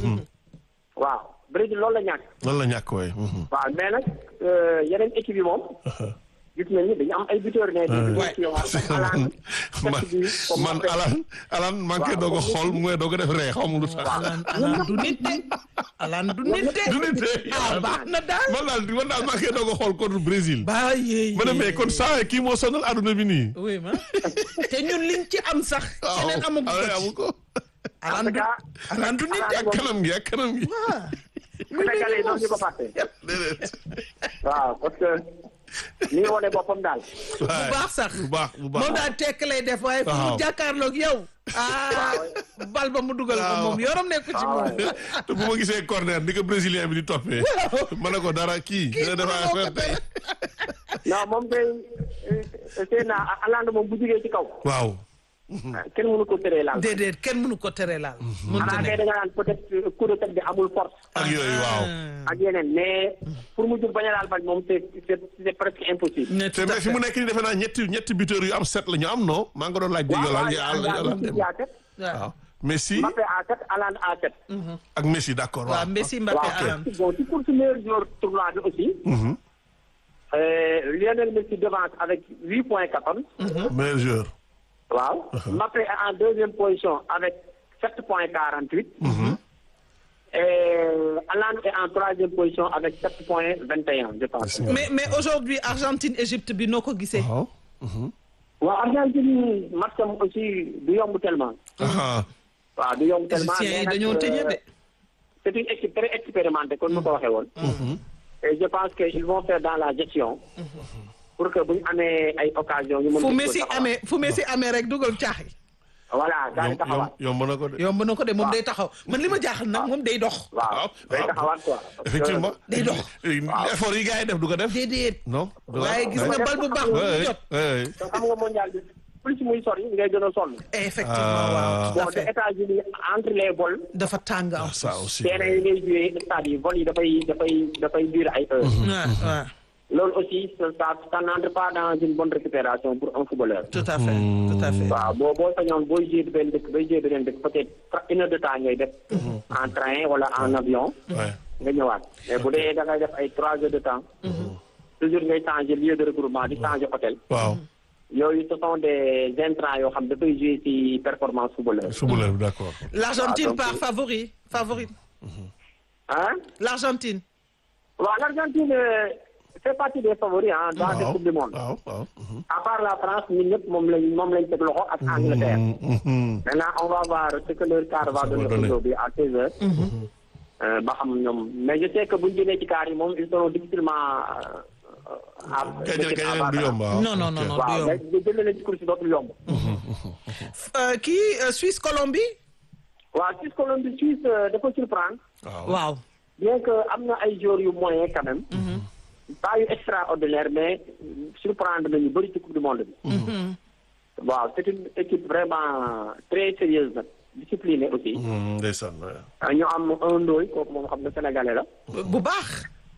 waaw Brésil loolu la ñàkk loolu la ñàkk waay. mhm. waaw mais nag euh, yeneen équipe yi moom gis nañ ni dañu am ay buteurs ne Ouais. parce que man man man Alan Alan maa ngi koy doog a xool mu ngi doog a def ree xaw ma lu tax. alan alan du nit de alan du nit de du nit de. ah baax na daal man daal man daal maa ngi koy doog a xool contre Brésil. ba yee ma ne mais kon saa kii moo sonal àdduna bi nii. oui ma te ñun liñ ci am sax keneen amagu ah, ko amu ko. alan du alan du nit de ak kanam gi ak kanam gi. Sénégalais yi doon ñu ko fàtte déedéet. waaw parce que ni nga wane boppam daal bu baax sax bu baax bu baax. moom daal tekk lay def waaye fu mu Waaw. jàkkaarloog yow ah bal ba mu dugal ko Waaw. moom yorom nekku ci moom te bu ma gisee corner ni ko brésilien bi di toppee. ma ne ko dara kii. dina def moo ko affaire tey. non moom day seen na Hollande moom bu jugee ci kaw waaw. kenn mënu ko tëree laal déedéet kenn mënu ko tere laal mënta xanaa kay nekk da nga naan peut-être coup de tête bi amul force ak yooyu waaw. ak yeneen mais pour mu jug bañ a laal bal moom c'est c'est c'est presque impossible ne te tout à mais fi mu fait nekk nii defe naa ñetti ñetti buteurs yu am sept la ñu am non maa ngi ko doon laaj. waaw Yolande waaw Yolande Yolande Messi à sept waaw. Messi Mbappé à sept Hollande à sept ak Messi d'accord waaw waaw. Messi Mbappé waaw alan bon ci course meilleur joueur tournoi bi aussi Mhm. euh, Lionel Messi devance avec huit points quatorze meilleur joueur. waaw Mbappé est en deuxième position avec sept points quarante huit et Hollande est en troisième position avec sept points vingt et un je pense mais mais aujourd'hui Argentine Égypte bi noo ko gisee waaw. waaw Argentine match am aussi du yomb tellement ah waaw du yomb tellement égyptiens yi mais nag, dañoo tëñe de euh, c'est une équipe très expérimentée comme ni ko waxee woon et je pense que ils vont faire dans la gestion pour que bu ñu amee ay occasion ñu mën fu ko Messi taxawal. amee fu Messi amee rek dugal caaxi voilà daal di yomb taxawaat yomb na ko de. yomb na ko de moom day taxaw man li ma jaaxal nag moom day dox waaw day waaw. taxawaat quoi parce que- effectivement. Day dox. effort yi gars yi def du ko def. déedéet non. du ko waaye gis def. nga bal bu baax bu Ouais, mu jot ouais, ouais. te xam nga mondial bi plus muy sori ngay gën a sonn effectivement waaw tout bon à te fait États-Unis entre les vols dafa tàng am Ah, ça aussi. terrain yi ngay joué stade yi vol yi dafay dafay dafay durer ay heures waaw waaw loolu aussi ça ça ça n'entre pas dans une bonne récupération pour un footballeur tout à fait tout à fait waaw boo boo sañoon booy joué benn dëkk bay joué beneen dëkk peut-être une heure de temps ngay def en train wala en avion Ouais. nga ñëwaat mais bu dee da ngay def ay trois heures de temps toujours ngay changer lieu de regroupement di changer hôtel waaw. yooyu ce sont des intrants yoo xam dafay jouer ci performance footballeur footballeur bi d'accord. l'Argentine Ah, donc- par favori favori ah l'Argentine waaw l'Argentine euh, fait partie des favoris ah dans cette waaw coupe du monde waaw waaw. à part la France ñun ñëpp moom lañ moom lañ teg loxo ak Angleterre Mhm. maintenant on va voir ce que leur quart va Ça va donner donner. aujourd'hui à 16 heures Euh, ba xam ñoom mais je sais que buñ jëlee ci quart yi moom ils seront difficilement euh, à Gañe gañe leen du yomb waaw. non non non non du waaw yomb mais jëlee leen ci course yi dootul yomb Euh, kii euh, Suisse Colombie waaw Suisse Colombie Suisse euh, dafa surprendre waaw. waaw bien que am na ay joueurs yu moyen quand même pas yu extraordinaire mais surprendre nañu bëri ci coupe du monde bi. waaw c'est une équipe vraiment très sérieuse nag disciplinée aussi. Hmm, ndeysaan waaw. ah, ñu am un ndooy kooku moom xam na sénégalais la. bu baax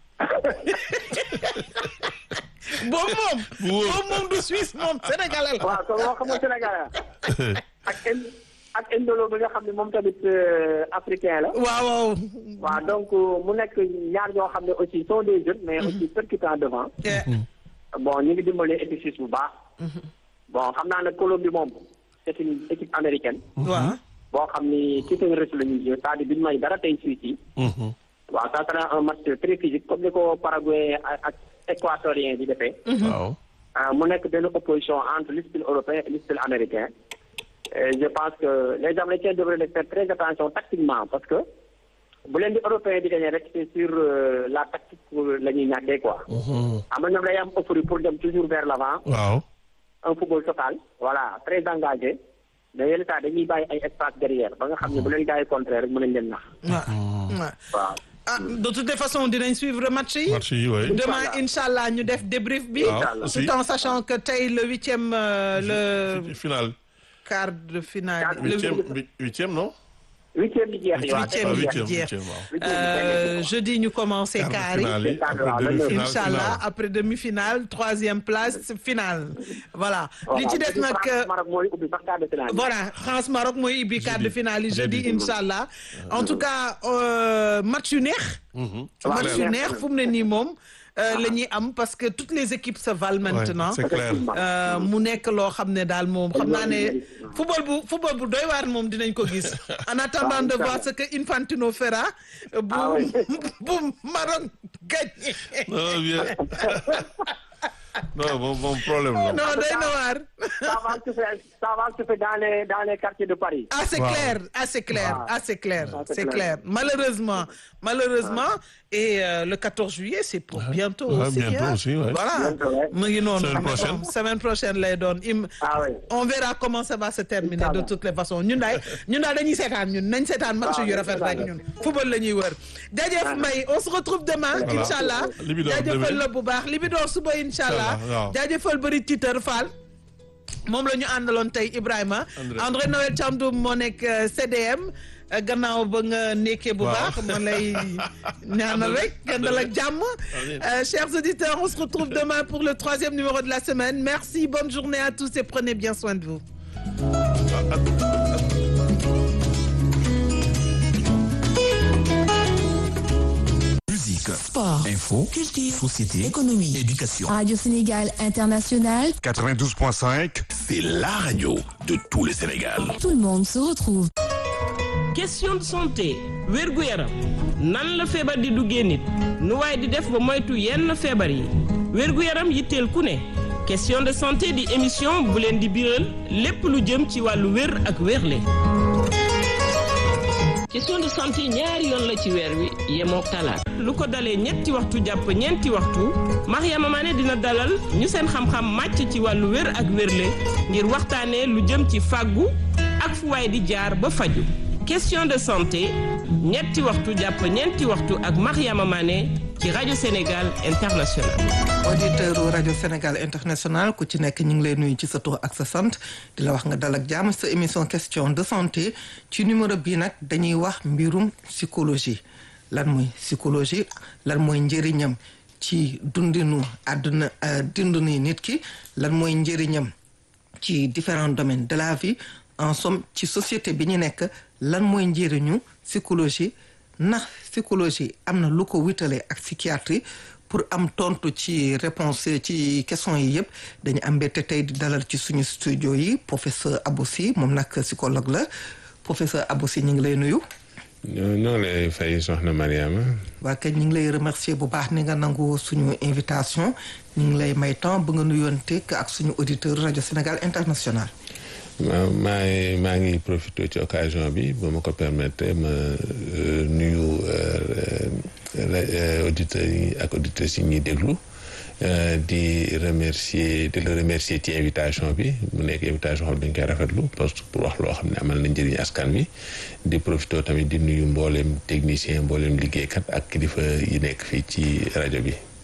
boobu moom Bu wóor. boobu moom du Suisse moom sénégalais la waaw kon moo xam nga sénégalais la ak in ak indolo bi nga xam ne moom tamit euh, africain la. waaw waaw waaw donc mu nekk ñaar ñoo xam ne aussi sont des jeunes mais aussi percutants devant. Eh, bon ñu ngi dimbali équipe suisse bu baax. bon xam naa ne Colombie moom c'est une équipe américaine. waaw boo xam ni ci seen rëcc la ñuy jouer c'est-à-dire duñu may dara tey Suisse yi. Mhm. waaw ça sera un match très physique comme ni ko Paraguay ak ak équatorien di defee. waaw. ah, mu nekk benn opposition entre le style européen et le style américain. Et je pense que les Américains devraient faire très attention tactiquement parce que bu leen di européen di gagner rek c'est sur euh, la tactique la ñuy ñàkkee quoi. am na ñoom day am euphorie pour dem toujours vers l'avant waaw. un football total voilà très engagé mais yenn saa dañuy bàyyi ay espace derrière ba nga xam ne bu leen gars yi contraire rek mën nañ leen nax waaw waaw waaw. ah de toutes les façons dinañ suivre match yi match yi oui. demain inchallah ñu def débrief bi waaw aussi. tout en sachant que tey le huitième euh, le final. quart de finale Quart- le huitième huit- huitième non. huitième bi jeex waaw Huitième ah bi huitième jeex. huitième waaw. Huitième bi euh, jeex. jeudi ñu commencé Quart de quart yi finale yi, Quart de après finale, demi-finale, Inch'Allah finale. après demi-finale troisième place finale voilà li ci des nag France Maroc mooy ubbi sax quart de finale. voilà France Maroc mooy ibbi quart de Jeudi. finale yi jeudi Jeudi. Inch'Allah en tout cas euh, match yu neex Mhm. match clair. yu neex fu mu ne nii moom euh, la ñuy am parce que toutes les équipes se valent maintenant Ouais, c'est clair. Euh, mu nekk loo xam ne daal moom xam naa ne football bu football bu doy waar moom dinañ ko gis en attendant de voir ce que Infantino fera euh, bu Ah oui. bu Maroc gagne non bien. non bon bon problème la. non doy na waar ça va se faire ça va se faire dans les dans les quartiers de Paris. ah c'est Waaw. clair ah c'est clair Waaw. ah c'est clair Ah, c'est c'est clair. clair malheureusement malheureusement et euh, le 14 juillet c'est pour bientôt Ouais, aussi bientôt hein. aussi, ouais. voilà Bientôt, ouais. mu ngi noonu Semaine prochaine. Bon, semaine prochaine lay doon im ah oui. on verra comment ça va se terminer de Inch'Allah. toutes les façons ñun daal ñun daal dañuy seetaan ñun nañ seetaan match yu rafet rek ñun football la ñuy wër jaajëf Mbaye on se retrouve demain Voilà. inchallah Libidoor jaajëfal demain. la bu baax Libidoor suba inchallah Inchallah, waaw. jaajëfal bëri titeur Fall moom la ñu àndaloon tey Ibrahima André. André Noël Thiandoum moo nekk euh, CDM euh, gannaaw ba nga nekkee bu Waaw. baax ma lay ñaanal rek nga dal ak jàmm Amiin. Euh, chers auditeurs on se retrouve demain pour le troisième numéro de la semaine merci bonne journée à tous et prenez bien soin de vous Musique, Sport, info, culture, société, économie. éducation. Radio Sénégal International, 92.5, c'est la radio de tout le Sénégal. tout le monde se retrouve. question de santé wérgu yaram nan la feebar di duggee nit nu waaye di def ba moytu yenn feebar yi wérgu yaram yitteel ku ne question de santé di émission bu leen di biral lépp lu jëm ci wàllu wér ak wérle question de santé ñaari yoon la ci weer wi yemook talaat lu ko dalee ñetti waxtu jàpp ñeenti waxtu Mariama Mané dina dalal ñu seen xam-xam màcc ci wàllu wér ak wérle ngir waxtaanee lu jëm ci fàggu ak fu waay di jaar ba faju question de santé ñetti waxtu jàpp ñeenti waxtu ak Mariama Mané ci rajo Sénégal International auditeur u rajo Sénégal international ku ci nekk ñu ngi lay nuyu ci sa tur ak sa sant di la wax nga dal ak jàmm sa émission question de santé ci numéro bii nag dañuy wax mbirum psychologie lan mooy psychologie lan mooy njëriñam ci dundinu àdduna euh, dundinu nit ki lan mooy njëriñam ci différents domaines de la vie en somme ci société bi ñu nekk lan mooy njëriñu psychologie ndax psychologie am na lu ko wutale ak psychiatrie pour am tontu ci réponse ci question yi yëpp dañu am mbette tey di dalal ci suñu studio yi professeur Aboussi moom nag psychologue la professeur Aboussi ñu ngi lay nuyu. ñoo ñoo lay fay soxna Mariama waa kay ñu ngi lay remercier bu baax ni nga nangu suñu invitation ñu ngi lay may temps ba nga nuyoonte ak suñu auditeur rajo Sénégal international. ma maa ngi maa ngi profité ci occasion bi ba ma ko permettre ma euh, nuyu euh, euh, auditeurs yi ak auditrices yi ñuy déglu euh, di remercier di la remercier ci invitation bi mu nekk invitation xam dañ koy rafetlu parce que pour wax loo xam ne amal na njëriñ askan wi di profité tamit di nuyu mbooleem technicien mbooleem liggéeykat ak kilifa yi nekk fii ci rajo bi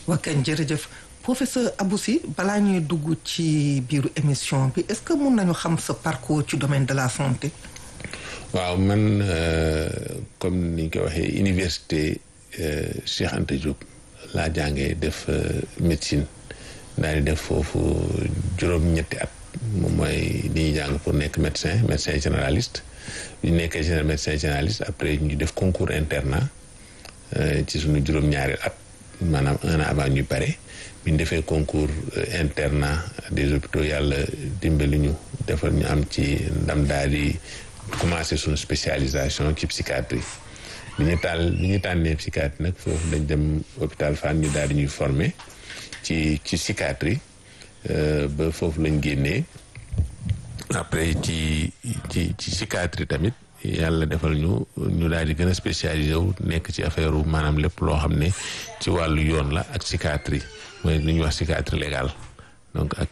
wakkan jërëjëf professeur Aboussi balaa ñuy dugg ci biiru émission bi est-ce que mun nañu xam sa parcours ci domaine de la santé. waaw man comme ni ñu ko waxee université Cheikh Anta Diop laa jàngee def médecine daal di def foofu juróom-ñetti at moom mooy li ñuy jàng pour nekk médecin médecin généraliste bu ñu nekkee général médecin généraliste après ñu def concours internat ci suñu juróom-ñaari at maanaam un an avant ñu pare bi ñu defee concours internat des hôpitaux yàlla dimbali ñu defal ñu am ci ndam daal di commencé suñu spécialisation ci psychiatrie bi ñu taal bi ñu tànnee psychiatrie nag foofu dañ dem hôpital Fann ñu daal di ñuy former ci ci psychiatrie ba foofu lañ génnee après ci ci ci psychiatrie tamit yàlla defal ñu ñu daal di gën a spécialisé wu nekk ci affaire maanaam lépp loo xam ne ci wàllu yoon la ak psychiatrie mooy li ñuy wax psychiatrie légale donc ak